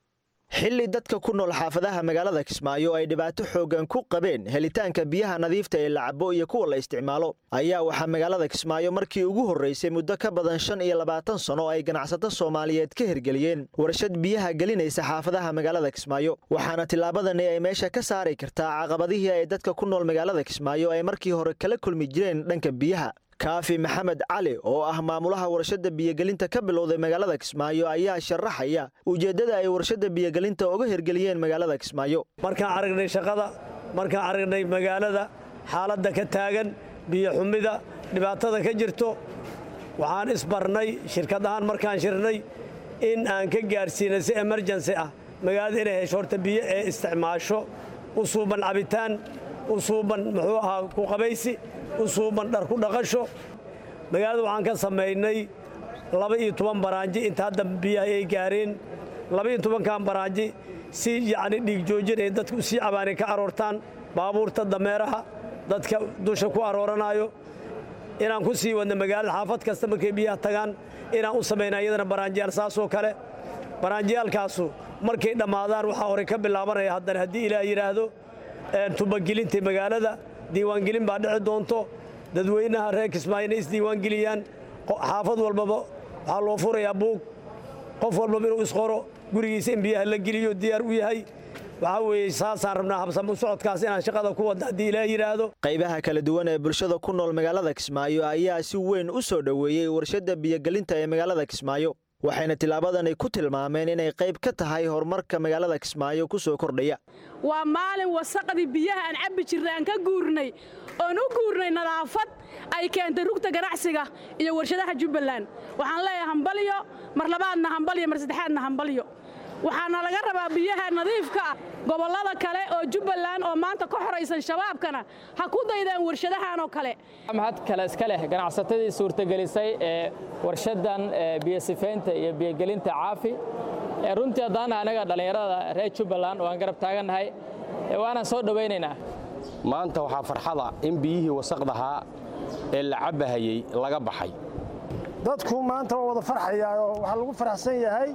xilli dadka ku nool xaafadaha magaalada kismaayo ay dhibaato xooggan ku qabeen helitaanka biyaha nadiifta ee la cabo iyo kuwa la isticmaalo ayaa waxaa magaalada kismaayo markii ugu horraysay muddo ka badan shan iyo labaatan sano ay ganacsato soomaaliyeed ka hirgeliyeen warshad biyaha gelinaysa xaafadaha magaalada kismaayo waxaana tillaabadani ay meesha ka saari kartaa caqabadihii ay dadka ku nool magaalada kismaayo ay markii hore kala kulmi jireen dhanka biyaha kaafi maxamed cali oo ah maamulaha warshadda biyogelinta ka bilowday magaalada kismaayo ayaa sharaxaya ujeeddada ay warshadda biyogelinta uga hirgeliyeen magaalada kismaayo markaan aragnay shaqada markaan aragnay magaalada xaaladda ka taagan biyo xumida dhibaatada ka jirto waxaan isbarnay shirkad ahaan markaan shirnay in aan ka gaarsiinay si emerjensi ah magaalada inay hesho horta biyo ee isticmaasho u suuban cabitaan u suuban muxuu ahaa ku qabaysi u suuban dhar ku dhaqasho magaalada waxaan ka samaynay laba iyo toban baraanji inta hadda biyaha ay gaareen laba iyo tobankan baraanji si yacni dhiig joojin ay dadku sii cabaanay ka aroortaan baabuurta dameeraha dadka dusha ku arooranaayo inaan ku sii wadna magaalada xaafad kasta markay biyaha tagaan inaan u samayna iyadana baraanjiyaal saasoo kale baraanjiyaalkaasu markay dhammaadaan waxaa horey ka bilaabanaya haddana haddii ilaah yidhaahdo tubagelinta magaalada diiwaangelin baa dhici doonto dadweynaha reer kismaayo inay isdiiwaangeliyaan xaafad walbaba waxaa loo furayaa buug qof walbaba inuu isqoro gurigiisa in biyaha la geliyo diyaar u yahay waxaa weeye saasaan rabnaa habsamo socodkaas inaan shaqada ku wadda haddii ilaa yidhaahdo qaybaha kala duwan ee bulshada ku nool magaalada kismaayo ayaa si weyn u soo dhoweeyey warshadda biyogelinta ee magaalada kismaayo waxayna tillaabadani ku tilmaameen inay qayb ka tahay horumarka magaalada kismaayo ku soo kordhaya waa maalin wasaqdii biyaha aan cabbi jirnay aan ka guurnay oon u guurnay nadaafad ay keentay rugta ganacsiga iyo warshadaha jubbaland waxaan leeyahay hambalyo mar labaadna hambalyo mar saddexaadna hambalyo waxaana laga rabaa biyaha nadiifka ah gobollada kale oo jubbaland oo maanta ka xoraysan shabaabkana ha ku daydeen warshadahan oo kale mahad kale iska leh ganacsatadii suurtagelisay ee warshadan biyosifaynta iyo biyogelinta caafi runtii haddaana anaga dhallinyarada reer jubbaland oo aan garab taagannahay waanaan soo dhowaynaynaa maanta waxaa farxada in biyihii wasaqdahaa ee la cabbahayey laga baxay dadku maanta waa wada farxayaa oo waxaa lagu faraxsan yahay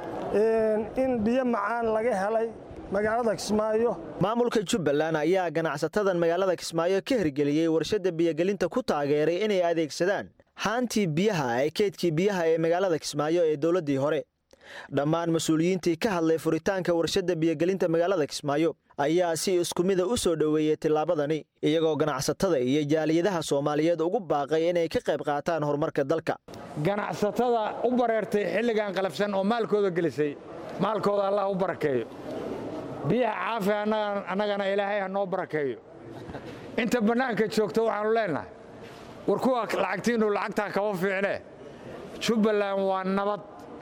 in biyo macaan laga helay magaalada kismaayo maamulka jubbaland ayaa ganacsatadan magaalada kismaayo ka hirgeliyey warshadda biyogelinta ku taageeray inay adeegsadaan haantii biyaha ee keydkii biyaha ee magaalada kismaayo ee dowladdii hore dhammaan mas-uuliyiintii ka hadlay furitaanka warshadda biyogelinta magaalada kismaayo ayaa si isku mida u soo dhoweeyey tillaabadani iyagoo ganacsatada iyo jaaliyadaha soomaaliyeed ugu baaqay inay ka qayb qaataan horumarka dalka ganacsatada u bareertay xilligan qalabsan oo maalkooda gelisay maalkooda allah u barakeeyo biyaha caafi annagana ilaahay ha noo barakeeyo inta bannaanka joogta waxaannu leennahay war kuwa lacagtiinnu lacagtaa kaba fiicne jubbaland waa nabad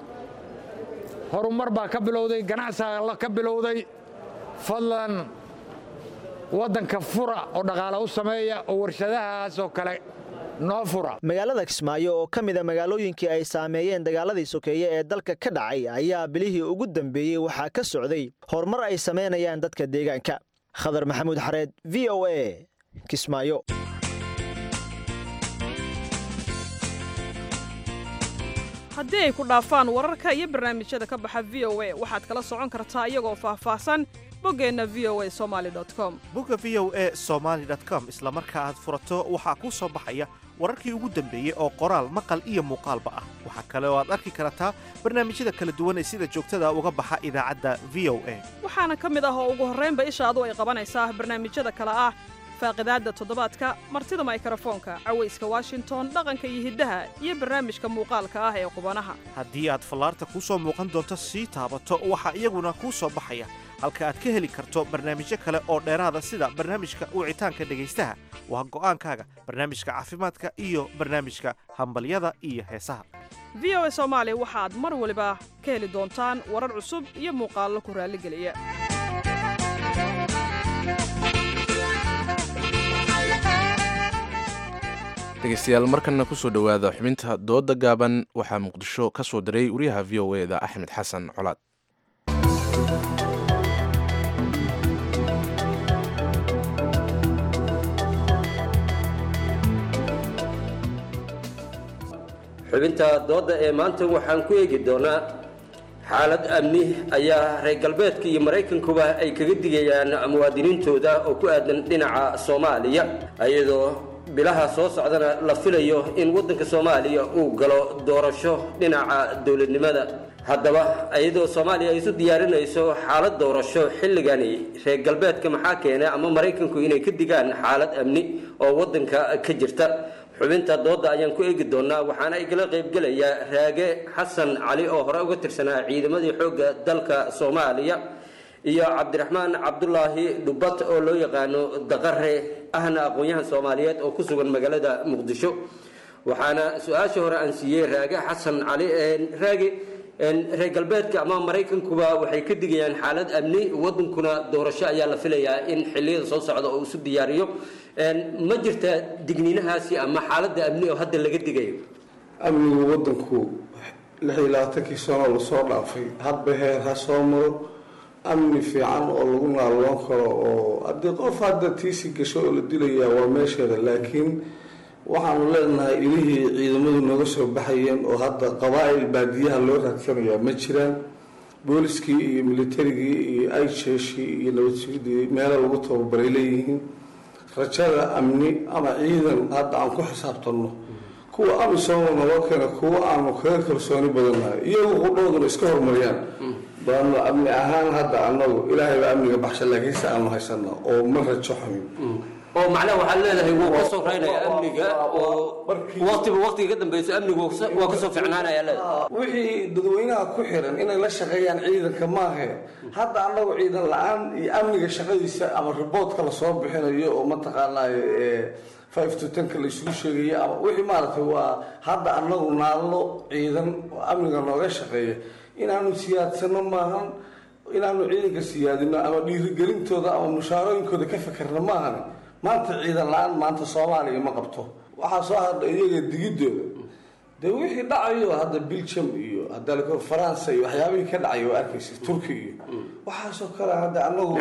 horumar baa ka bilowday ganacsiga ka bilowday fadlan waddanka fura oo dhaqaale u sameeya oo warshadahaas oo kale noo fura magaalada kismaayo oo ka mida magaalooyinkii ay saameeyeen dagaaladii sokeeye ee dalka ka dhacay ayaa bilihii ugu dambeeyey waxaa ka socday horumar ay samaynayaan dadka deegaanka khadar maxamuud xareed v o a kismaayo haddii ay ku dhaafaan wararka iyo barnaamijyada ka baxa v o a waxaad kala socon kartaa iyagoo faahfaahsan boggeenna v o a somali com bogga v o a somaali com isla marka aad furato waxaa kuu soo baxaya wararkii ugu dambeeyey oo qoraal maqal iyo muuqaalba ah waxaa kale oo aad arki kartaa barnaamijyada kala duwan ee sida joogtada uga baxa idaacadda v o a waxaana ka mid ah oo ugu horraynba ishaadu ay qabanaysaa barnaamijyada kale ah faaqidaadda toddobaadka martida maykrofoonka cawayska washington dhaqanka iyo hiddaha iyo barnaamijka muuqaalka ah ee qubanaha haddii aad fallaarta kuu soo muuqan doonto sii taabato waxaa iyaguna kuu soo baxaya halka aad ka heli karto barnaamijyo kale oo dheeraada sida barnaamijka wicitaanka dhegaystaha waa go'aankaaga barnaamijka caafimaadka iyo barnaamijka hambalyada iyo heesaha v o a soomaali waxaad mar waliba ka heli doontaan warar cusub iyo muuqaallo ku raalligeliya dhegeystayaal markana kusoo dhowaada xubinta dooda gaaban waxaa muqdisho ka soo diray wariyaha v o e da axmed xasan colaad xubinta doodda ee maanta waxaan ku eegi doonaa xaalad amni ayaa reer galbeedka iyo maraykankuba ay kaga digayaan muwaadiniintooda oo ku aadan dhinaca soomaaliya iyadoo bilaha soo socdana la filayo in waddanka soomaaliya uu galo doorasho dhinaca dowladnimada haddaba iyadoo soomaaliya ay isu diyaarinayso xaalad doorasho xilligani reer galbeedka maxaa keenay ama maraykanku inay ka digaan xaalad amni oo waddanka ka jirta xubinta doodda ayaan ku eegi doonaa waxaana igala qaybgelaya raage xasan cali oo hore uga tirsanaa ciidamadii xoogga dalka soomaaliya iyo cabdiraxmaan cabdulaahi dhubat oo loo yaqaano daqare ahna aqoon-yahan soomaaliyeed oo ku sugan magaalada muqdisho waxaana su-aasha hore aan siiyey raage xasan cali raage reer galbeedka ama maraykankuba waxay ka digayaan xaalad amni wadankuna doorasho ayaa la filayaa in xiliyada soo socda oo isu diyaariyo ma jirta digniinahaasi ama xaaladda amni oo hadda laga digayo amnigu wadanku lix iyo labaatankii sano lasoo dhaafay hadba heer ha soo maro amni fiican oo lagu naalloon karo oo haddii qof hadda tiisi gasho oo la dilayaa waa meesheeda laakiin waxaanu leenahay ilihii ciidamadu nooga soo baxayeen oo hadda qabaa-il baadiyaha loo raadsanayaa ma jiraan booliskii iyo militarigii iyo aijeeshii iyo nabad sugidii meelo lagu tababaray leeyihiin rajada amni ama ciidan hadda aan ku xisaabtanno kuwa amisooma naloo keena kuwa aanu kaga kalsooni badannahay iyagu qudhooduna iska horumariyaan baanu amni ahaan hadda annagu ilaahay baa amniga baxsha laakiinse aanu haysana oo ma rajo xumin oo macnaha waxaad leedahay wuu ka soo raynaya amniga oo waqtiba waqtiga ka dambaysa amnigu waa ka soo ficnaanaya leedahay wixii dadweynaha ku xiran inay la shaqeeyaan ciidanka maahe hadda annagu ciidan la-aan iyo amniga shaqadiisa ama riboodka lasoo bixinayo oo mataqaanaaye five to tenka la isugu sheegayo ama wixii maaragtay waa hadda annagu naallo ciidan oo amniga nooga shaqeeya inaanu siyaadsano maahan inaanu ciidanka siyaadino ama dhiirigelintooda ama mushaarooyinkooda ka fekerno maahan maanta ciidan la-aan maanta soomaaliya ma qabto waxaa soo hadha iyaga digidooda dee wixii dhacayo hadda belgium iyo hadda faransa iyo waxyaabihii ka dhacay waa arkaysa turki iyo waxaasoo kale hadda anagu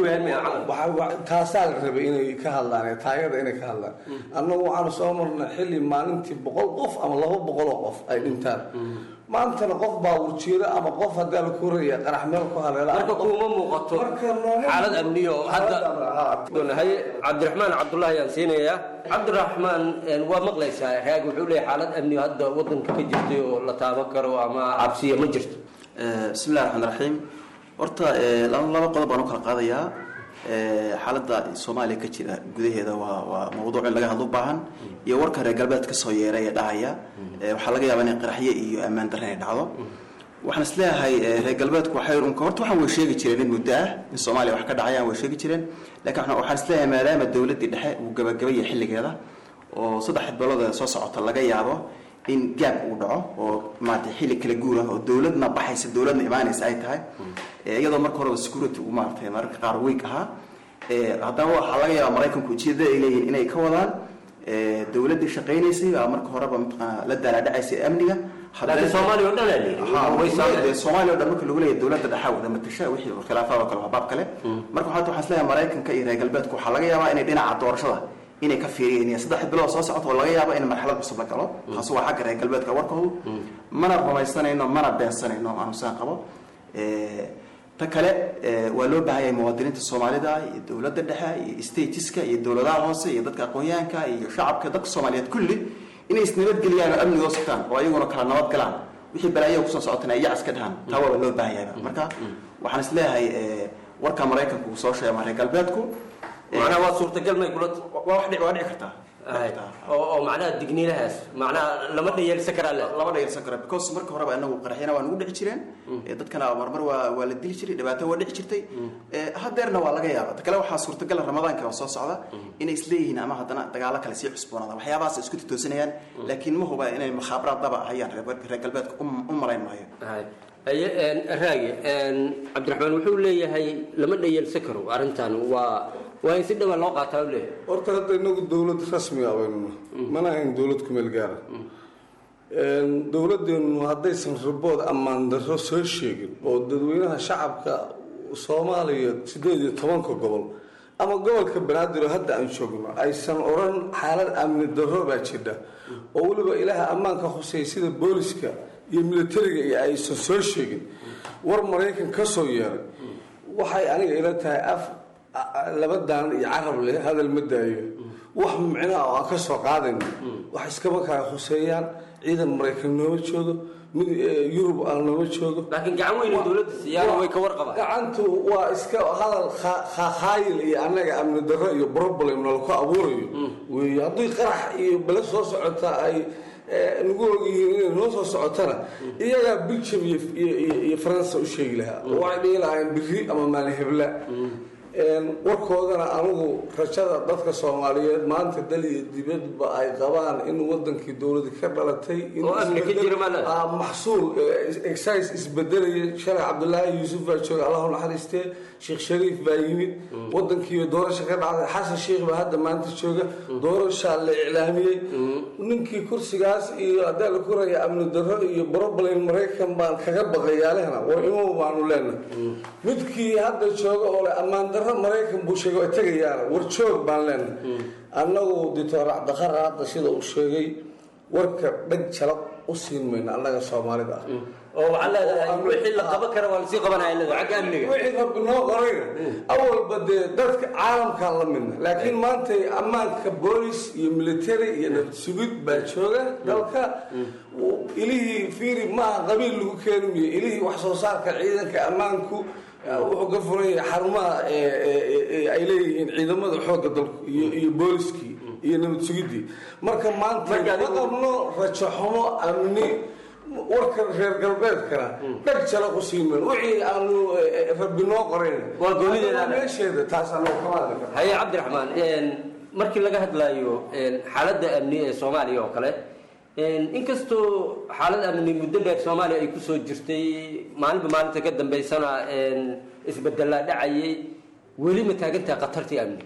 taasaa la rabay inay ka hadlaan taagada inay ka hadlaan annagu waxaanu soo marnay xilli maalintii boqol qof ama laba boqoloo qof ay dhintaan maantana qof baa wurjeeda ama qof haddaa la koraya qarax meel ku haleela marka kuma muuqato xaalad amniyo hadda haye cabdiraxmaan cabdullahi ayaan siinayaa cabdiraxmaan waa maqlaysaa raag wuxuu leeyahay xaalad amniyo hadda wadanka ka jirtay oo la taaban karo ama cabsiya ma jirto bismillahi raxmaan raxiim horta laba laba qodob baan u kala qaadayaa xaaladda soomaaliya ka jira gudaheeda waa waa mawduuc in laga hadlo u baahan iyo warka reer galbeed ka soo yeeray ee dhahaya waxaa laga yaabaa inay qaraxyo iyo ammaan darre ay dhacdo waxaan is leeyahay reer galbeedku waxay unka horta waxaan way sheegi jireen in muddo ah in soomaaliya wax ka dhacayaan way sheegi jireen laakiin waxaan is leeyahay maadaama dowladdii dhexe uu gabagabayay xilligeeda oo saddex bilood soo socota laga yaabo in gaab uu dhaco oo maarata xilli kala guura oo dowladna baxaysa dowladna imaanaysa ay tahay iyadoo marka horeba security uu maaragtay mararka qaar week ahaa haddana waxaa laga yaabaa maraykanku ujeedada ay leeyihin inay ka wadaan dowladdii shaqaynaysay baa marka horeba mataqaana la daalaadhacaysay amniga laakiin soomaaliya oo dhan aa leeyihi soomaaliya o dhan marka lagu leeyahay dowladda dhexa wada matasha wixii khilaafaad oo kale waa baab kale marka waxaa waxaan isleeyahay maraykanka iyo reer galbeedku waxaa laga yaabaa inay dhinaca doorashada inay ka fiiriyeen saddex bilood soo socota oo laga yaabo in marxalad cusub la galo taas waa xagga reer galbeedka warkoodu mana rumaysanayno mana beensanayno aanu saan qabo ta kale waa loo baahan yahay muwaadiniinta soomaalida iyo dowladda dhexe iyo statiska iyo dowladaha hoose iyo dadka aqoon-yahanka iyo shacabka dadka soomaaliyeed kulli inay isnabadgeliyaan oo amnigoo sugtaan oo ayaguna kala nabad galaan wixii balaayaha kusoo socotana ay yac iska dhahaan taa waaba loo baahan yahay marka waxaan is leeyahay warka maraykanku uu soo sheegay ama reer galbeedku macnaha waa suurtagal may kula waa wax dhici waa dhici kartaa oo oo macnaha digniinahaas macnaha lama dhayeelsan karaa le lama dhayeelsan kara because marka horeba anagu qaraxyana waa nagu dhici jireen dadkana marmar waa waa la dili jiray dhibaato waa dhici jirtay hadeerna waa laga yaaba ta kale waxaa suurtagal ramadaanka oo soo socda inay isleeyihiin ama haddana dagaalo kale sii cusboonaada waxyaabahaas isku titoosanayaan laakiin ma huba inay mukhaabaraad daba ahayaan reer galbeedka u marayn maayo raagi cabdiraxmaan wuxuu leeyahay lama dhayeelsan karo arrintan waa waa in si dhawa loo qaataa leeyahay horta hadda inagu dowlad rasmi ah baynu mana ahayn dowlad kumeel gaara dowladdeenu haddaysan ribood ammaan darro soo sheegin oo dadweynaha shacabka soomaaliya sideed iyo tobanka gobol ama gobolka banaadir oo hadda aan joogno aysan odhan xaalad amni darro baa jidha oo weliba ilaaha ammaanka khuseeya sida booliska iyo militariga iyo aysan soo sheegin war maraykan ka soo yeeray waxay aniga ila tahay af laba daanan iyo carab leh hadal ma daayo wax micnaha oo aan ka soo qaadayno wax iskama kala khuseeyaan ciidan maraykan nooma joogo mid yurub aan nooma joogo laakiin gacan weyn dowladda siyaana way ka warqabaan gacantu waa iska hadal khaayil iyo annaga amni darro iyo problem nalku abuurayo wey haddii qarax iyo bale soo socota ay nagu ogyihiin inay noo soo socotana iyagaa belgium iyo faransa u sheegi lahaa waxay dhihi lahaayeen biri ama maalin hebla warkoodana anigu rajada dadka soomaaliyeed maanta dal iyo dibadba ay qabaan in wadankii dowladi ka dhalatay maxsuul excis isbedelaya shalay cabdulaahi yuusuf baa jooga allahu naxariistee sheekh shariif baa yimid wadankiiba doorasha ka dhacday xasan sheikh baa hadda maanta jooga doorashaa la iclaamiyey ninkii kursigaas iyo haddaa la koraya amni darro iyo broblem maraykan baan kaga baqayaalehna war imow baanu leenahay midkii hadda jooga oo le ammaan darro maraykan buu sheegay waa tegayaana war joog baan leenahay annagu dictor cabdiqara hadda sida uu sheegay warka dhag jalaq u siin mayno annaga soomaalida ah oo waxaa leedahay wixii la qaban kara waa lasii qabanaya leedahay xagga amniga wixii rabbi noo qorayna awalba dee dadka caalamkaan la midna laakiin maanta ammaanka boolis iyo military iyo nabad sugid baa jooga dalka ilihii fiiri maaha qabiil lagu keeni miyo ilihii wax soo saarka ciidanka ammaanku wuxuu ka furan yahay xarumaha ay leeyihiin ciidamada xoogga dalku iyo iyo booliskii iyo nabad sugidii marka maanta ma qabno rajo xumo amni warka reer galbeedkana dhag jala ku siimen wixii aanu rabbi noo qorayn Waa goonideeda. meesheeda taas anoo kama hadli karno haye cabdiraxmaan een, markii laga hadlayo een, xaaladda amni ee soomaaliya oo kale een, inkastoo xaalad amni muddo dheer soomaaliya ay kusoo jirtay maalinba maalinta ka dambaysana een, isbedelaa dhacayay weli ma taagantahay khatartii amni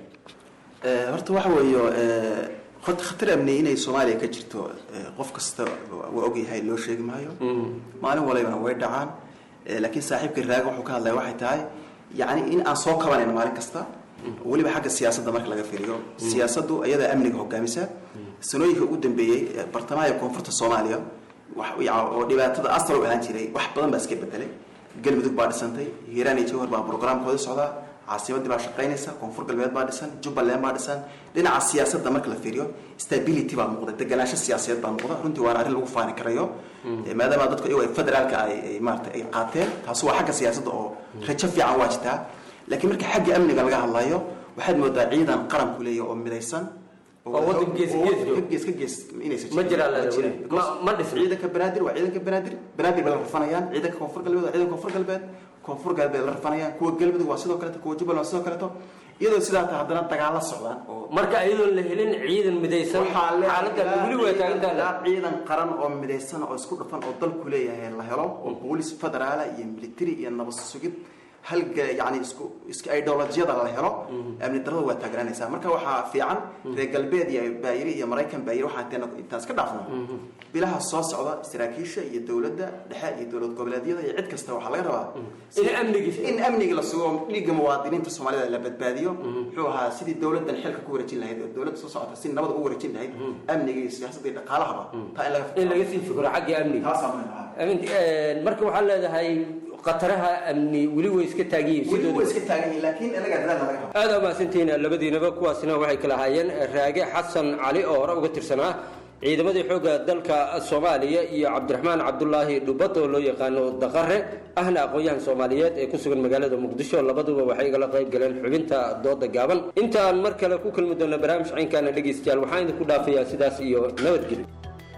Eh, horta waxa weeyo eh, horta khatar amni inay soomaaliya ka jirto eh, qof kasta waa ogyahay loo sheegi maayo maalin walibana way dhacaan Eh, laakiin saaxiibka raaga wuxuu ka hadlaya waxay tahay yacni in aan soo kabanayno maalin kasta weliba xagga siyaasadda marka laga fiiriyo siyaasaddu ayadaa amniga hogaamisa sanooyinka ugu dambeeyey eh, bartamaha iyo koonfurta soomaaliya wax- ya- oo dhibaatada asal u ahaan jiray wax badan baa iska bedelay galmudug baa dhisantay hiiraan iyo jawhar baa programkooda socdaa caasimadii baa shaqaynaysa koonfur galbeed baa dhisan jubbaland baa dhisan dhinaca siyaasadda marka la fiiriyo stability baa muuqda deganaansho siyaasadeed baa muuqda runtii waana arrin lagu faani karayo Eh, maadaama dadku iyagu ay federaalka ay ay maarata ay qaateen taasi waa xagga siyaasadda oo rajo fiican waa jirtaa laakiin marka xagga amniga laga hadlayo waxaad moodaa ciidan qaranku leeyahay oo midaysan Oo waddan gees gees jooga. gees ka gees inaysan Ma jiraan Ma leedahay jiraan. weli. Because Ma- ma dhisna. ciidanka banaadir waa ciidanka banaadir banaadir bay la rafanayaan ciidanka koonfur galbeed waa ciidanka koonfur galbeed koonfur galbeed la rafanayaan kuwa galmudug waa sidoo kaleeto kuwa jubbaland waa sidoo kaleeto iyadoo sidaa tahay haddana dagaalo socdaan oo marka iyadoon la helin ciidan midaysan xaaladda weli way taagantahay ilaa ciidan qaran oo midaysan oo isku dhafan oo dalku leeyahay la helo oo boolis federaala iyo military iyo nabad sugid halga yani isku isku ideolojiyada la helo amni darada waa taagnaanaysaa marka waxaa fiican reer galbeed iyo baayiri iyo maraykan baayiri waxaan intaan intaan iska dhaafno bilaha soo socda saraakiisha iyo dowladda dhexe iyo dowlad goboleedyada iyo cid kasta waxaa laga rabaa in amnigi in amniga la sugo dhiigga muwaadiniinta soomaalida la badbaadiyo muxuu ahaa sidii dowladdan xilka ku wareejin lahayd oo dowladda soo socota si nabad ugu wareejin lahayd amniga iyo siyaasadda iyo dhaqaalahaba taa in laga in laga sii fikro xagga amniga taasaa muhiim ah Amin- een, marka waxaa leedahay khataraha amni weli way iska taagan yihiin weli sidooda way iska taagan yihiin laakiin inaga dadaal laga rabo aad aa mahadsantihiin labadiinaba kuwaasina waxay kala ahaayeen raage xasan cali oo hore uga tirsanaa ciidamadii xoogga dalka soomaaliya iyo cabdiraxmaan cabdulaahi dhubad oo loo yaqaano daqare ahna aqoon-yahan soomaaliyeed ee ku sugan magaalada muqdisho labaduba waxay igala qayb galeen xubinta dooda gaaban intaan mar kale ku kulmi doona barnaamij caynkaana dhegeystayaal waxaan idinku dhaafayaa sidaas iyo nabadgelyo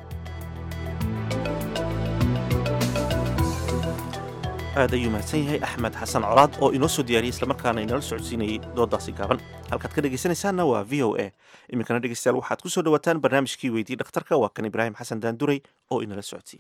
aad ayuu mahadsan yahay axmed xasan colaad oo inoo soo diyaariyey islamarkaana inala socodsiinayey doodaasi gaaban halkaad ka dhegaysanaysaanna waa v o a iminkana dhegeystayaal waxaad ku soo dhawaataan barnaamijkii weydii dhakhtarka waa kan ibraahim xasan daanduray oo inala socodsiiya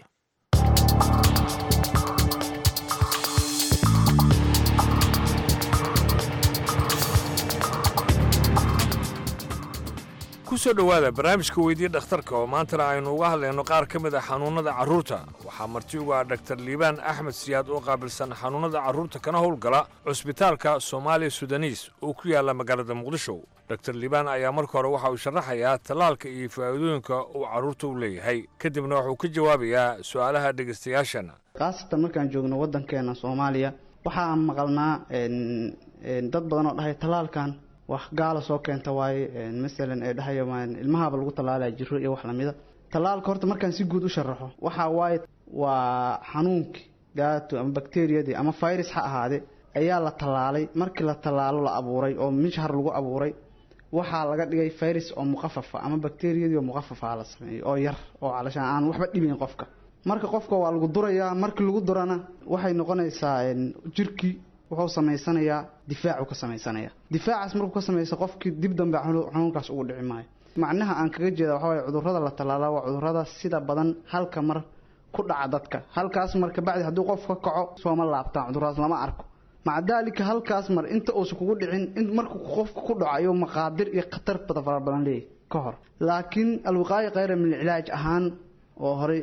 ku soo dhowaada barnaamijka weydii dhakhtarka oo maantana aynu uga hadlayno qaar ka mid a xanuunnada carruurta waxaa marti uga ah dhaktar liibaan axmed siyaad oo qaabilsan xanuunnada carruurta kana howlgala cusbitaalka soomaaliya sudanis oo ku yaalla magaalada muqdisho dhaktar liibaan ayaa marka hore waxa uu sharaxayaa tallaalka iyo faa'iidooyinka uu carruurta u leeyahay kadibna wuxuu ka jawaabayaa su'aalaha dhegaystayaashana khaasatan markaan joogno waddankeena soomaaliya waxaan maqalnaa een, een, dad badan oo dhahay tallaalkan wax gaala soo keenta waaye een, masalan ee dhahaya waan ilmahaaba lagu tallaalaya jiro iyo wax lamida tallaalka horta markaan si guud u sharaxo waxa waaye waa xanuunkii gaato ama bakteriyadii ama virus ha ahaade ayaa la tallaalay markii la tallaalo la abuuray oo mishhar lagu abuuray waxaa laga dhigay virus oo muqafafa ama bakteriyadii oo muqafafa la sameeyey oo yar oo calashaan aan waxba dhibayn qofka marka qofka waa lagu durayaa markii lagu durana waxay noqonaysaa een, jirkii wuxuu samaysanayaa difaacu ka samaysanaya difaacaas markuu ka samaysa qofkii dib dambe xanu- xanuunkaas ugu dhici maayo macnaha aan kaga jeeda waxaa waye cudurrada la tallaala waa cudurrada sida badan halka mar ku dhaca dadka halkaas mar kabacdi hadduu qof ka kaco sooma laabtaan cudurradaas lama arko maca daalika halkaas mar inta uusan kugu dhicin in markuu qofka ku dhaco ayuu maqaadir iyo khatar bada fara badan leeyahay ka hor laakiin alwiqaaya khayra min alcilaaj ahaan oo horey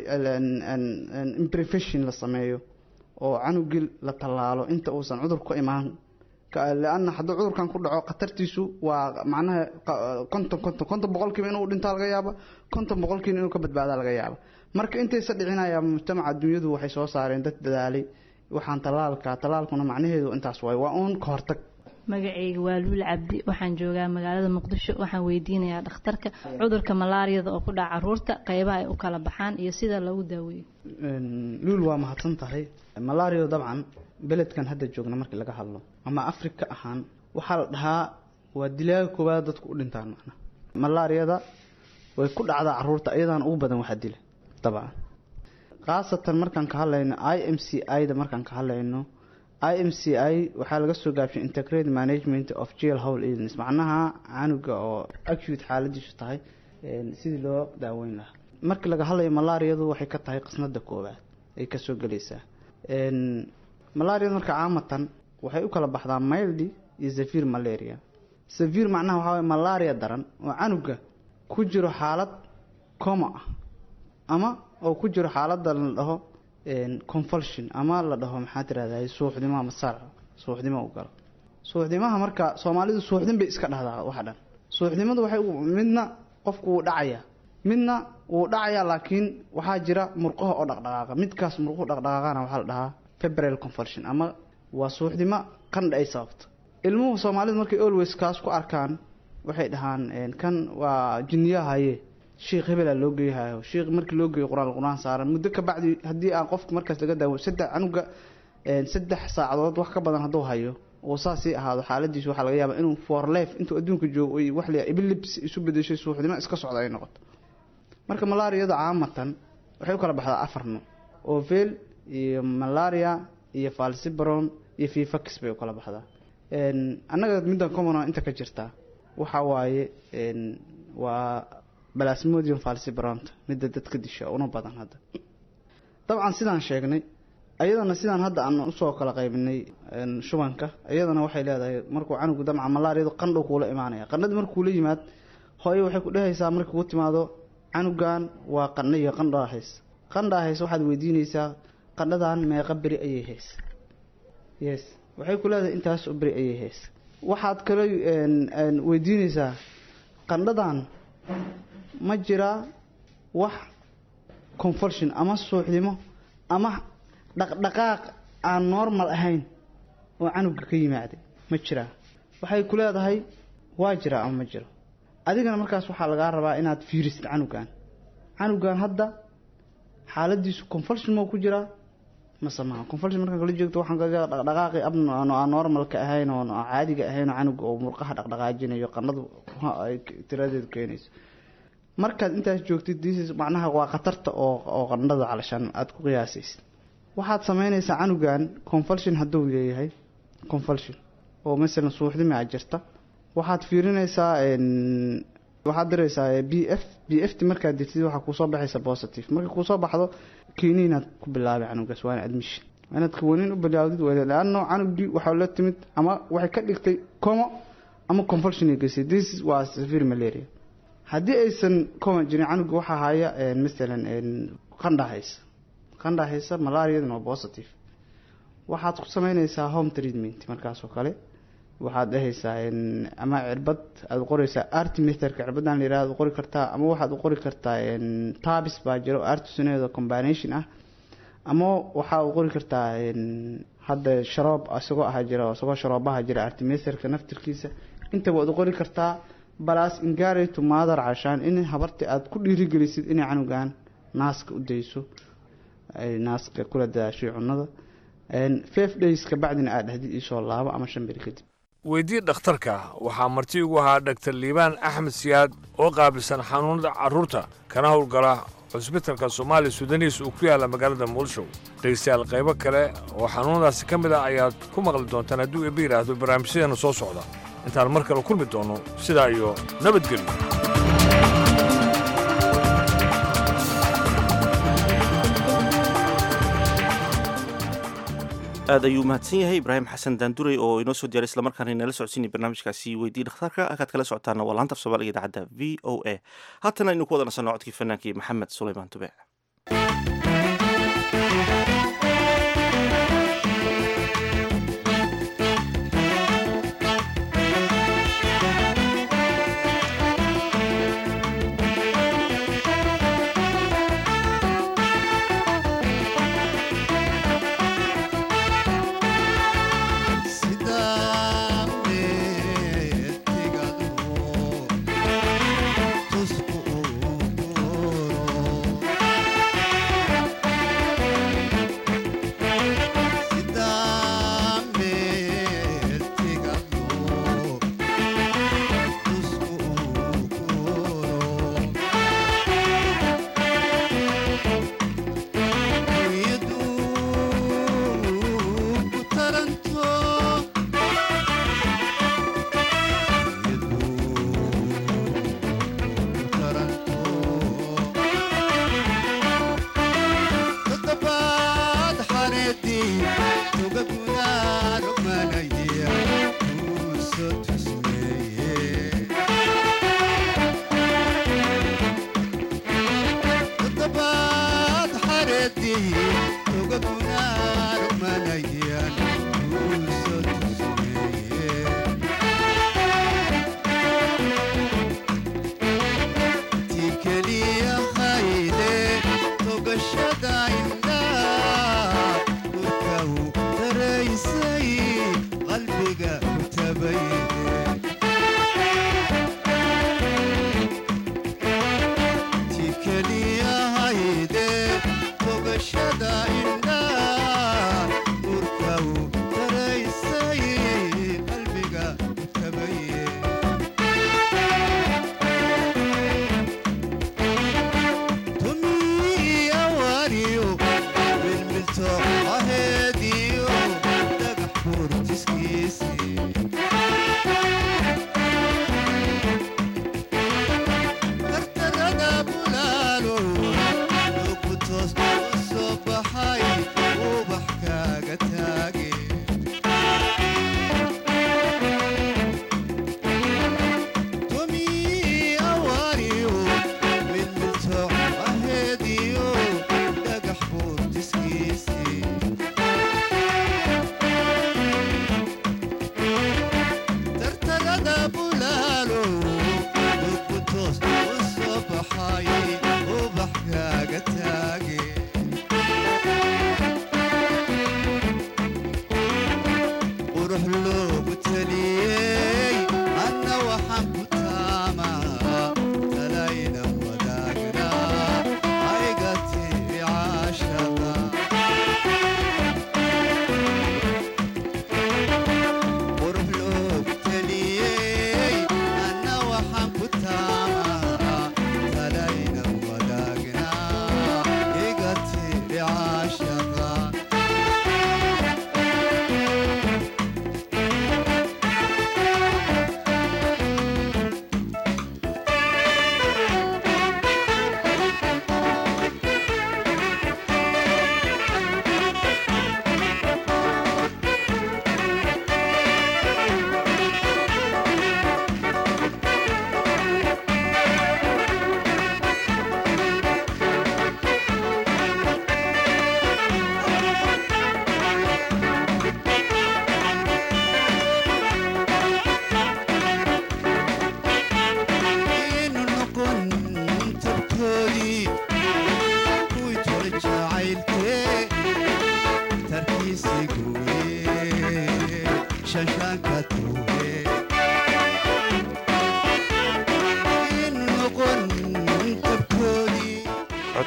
imprefession la sameeyo oo canugii la tallaalo inta uusan cudur ku imaan leanna hadduu cudurkan ku dhaco khatartiisu waa macnaha konton konton konton boqolkiiba inuu dhintaa laga yaaba konton boqolkiiba inuu ka badbaadaa laga yaaba marka intaysa dhicinaya mujtamaca dunyadu waxay soo saareen dad dadaalay waxaan talaalka talaalkuna macnaheedu intaas waay waa uun ka hortag magacayga waa luul cabdi waxaan joogaa magaalada muqdisho waxaan weydiinayaa dhakhtarka cudurka malaariyada oo ku dhaca caruurta qeybaha ay u kala baxaan iyo sida lagu daaweeyo luul waa mahadsan tahay malario dabcan beledkan hadda joogna markii laga hadlo ama afrika ahaan waxaa la dhahaa waa dilaaga koowaad dadku u dhintaan macna malaariyada way ku dhacdaa caruurta iyadaana ugu badan waxaa dila dabcan khaasatan markaan ka hadlayno i m c i da markaan ka hadlayno i m c i waxaa laga soo gaabshay integrated management of jail hole illness macnaha canuga oo acute xaaladiisu tahay sidii loo daaweyn lahaa markii laga hadlayo malaariyadu waxay ka tahay qisnada koowaad ay kasoo gelaysaa malaariyada marka caamatan waxay u kala baxdaa mildy iyo severe malaria severe macnaha waxaa waye malaria daran oo canuga ku jiro xaalad coma ah ama oo ku jiro xaalada la dhaho convulsion ama la dhaho maxaa tirahdaa suuxdimo ama sarc suuxdimo u galo suuxdimaha marka soomaalidu suuxdin bay iska dhahdaa waxa dhan suuxdimadu waxay midna qofku wuu dhacayaa midna wuu dhacayaa laakiin waxaa jira murqaha oo dhaqdhaqaaqa midkaas murquhu dhaqdhaqaaqana waxaa la dhahaa febrile convulsion ama waa suuxdimo qandha ay sababto ilmuhu soomaalidu markay always kaas ku arkaan waxay dhahaan kan waa jinniyahaye sheikh hebelaa loo geeyahayo sheikh markii loo geeyo qur-aan qur-aan saaran muddo ka bacdi haddii aan qofka markaas laga daawo saddex canuga saddex saacadood wax ka badan hadduu hayo oo saasii ahaado xaaladiisu waxaa laga yaabaa inuu for life intuu adduunka joogo oy wax la epilepsy isu bedeshay suuxdimo iska socda ay noqoto marka malaariyada caamatan waxay u kala baxdaa afar nooc ovel iyo malaria iyo falcibron iyo fifax bay u kala baxdaa annaga middan common inta ka jirtaa waxa waaye waa balasmodium falcibronta midda dadka disha una badan hadda dabcan sidaan sheegnay ayadana sidaan hadda aan usoo kala qaybinay shubanka iyadana waxay leedahay markuu canugu damca malaariyadu qandhow kuula imaanaya qandhadii markuula yimaad hooye waxay ku dhehaysaa markii kuu timaado canugan waa qandho iyo qandhaa hays qandhaa hays waxaad weydiinaysaa qandhadan meeqa beri ayay hays yes waxay ku leedahay intaas oo beri ayay hays waxaad kale weydiinaysaa qandhadan ma jiraa wax convulsion ama suuxdimo ama dhaqdhaqaaq aan normal ahayn oo canuga ka yimaaday ma jiraa waxay ku leedahay waa jiraa ama ma jiro adigana markaas waxaa lagaa rabaa inaad fiirisid canugan canugan hadda xaaladiisu convulsion moo ku jiraa mase maha convulsion markaan kala joogto waxaan kaga dhaqdhaqaaqi ab aan normalka ahayn oo caadiga ahayn oo canuga oo murqaha dhaqdhaqaajinayo qandhadu ay tiradeedu keenayso markaad intaas joogtid disis macnaha waa khatarta oo oo qandhada calashaan aada ku qiyaasaysid waxaad sameynaysaa canugan convulsion hadduu leeyahay convulsion oo masalan suuxdimi a jirta waxaad fiirinaysaa waxaad diraysaa b f b f t markaad dirtid waxaa kuusoo baxaysa positive marka kuusoo baxdo kiniinaad ku bilaabay canugaas waana admission inaad kawanin u bilaawdid leano canugii waxaa la timid ama waxay ka dhigtay como ama convulsion ay geysay this waa severe malaria haddii aysan coma jirin canuga waxaa haya masalan qandha haysa qandha haysa malariadana waa positive waxaad ku sameynaysaa home treatment markaas oo kale waxaad dhehaysaa ama cirbad aad qoraysaa artimeterka cirbadan la yihahdo qori kartaa ama waxaad u qori kartaa tabis baa jiro artisonedo combination ah ama waxaa u qori kartaa hadda sharoob isagoo aha jira isagoo sharoobaha jira artimeterka naftirkiisa intaba waad u qori kartaa balas ingareto maadar cashaan in habarta aad ku dhiirigelisid inay canugan naaska u dayso ay naaska kula dadaashay cunada five days kabacdina aad dhahdid isoo laabo ama shan beri kadib weydii dhakhtarka waxaa marti ugu ahaa dhaktar liibaan axmed siyaad oo qaabilsan xanuunada carruurta kana howlgala cusbitalka soomaaliya suudaniis uu ku yaalla magaalada muqdisho dhegeystayaal qaybo kale oo xanuunadaasi ka mid ah ayaad ku maqli doontaan hadduu eebbe yidhaahdo barnaamijyadeena soo socda intaan mar kale kulmi doonno sidaa iyo nabadgelyo aad ayuu mahadsan yahay ibraahim xasan daanduray oo inoo soo diyaaray islamarkaana inala socodsiinay barnaamijkaasi weydii dhakhtarka akaad kala socotaana waa laanta af soomaaliga idaacadda v o a haatana aynu ku wada nasanno codkii fannaankii maxamed sulaymaan tube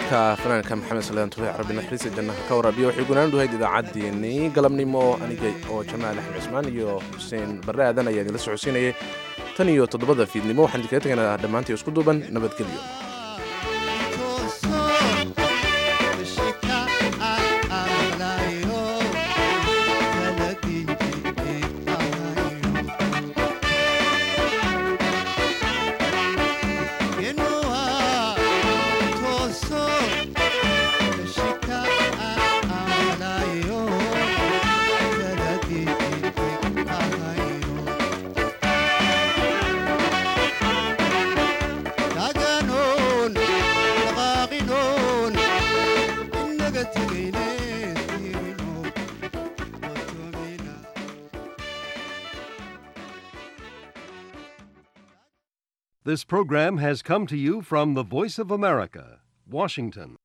codka fanaanka maxamed salaan tufeex rabbi naxariista jannaha ka waraabiya waxay gunaanu dhahayd idaacaddeenii galabnimo aniga oo jamaal axmed cismaan iyo xuseen barre aadan ayaa idinla socodsiinayay tan iyo toddobada fiidnimo waxaan idinkaga tegaynaa dhammaantii isku duuban nabadgelyo This program has come to you from the Voice of America, Washington.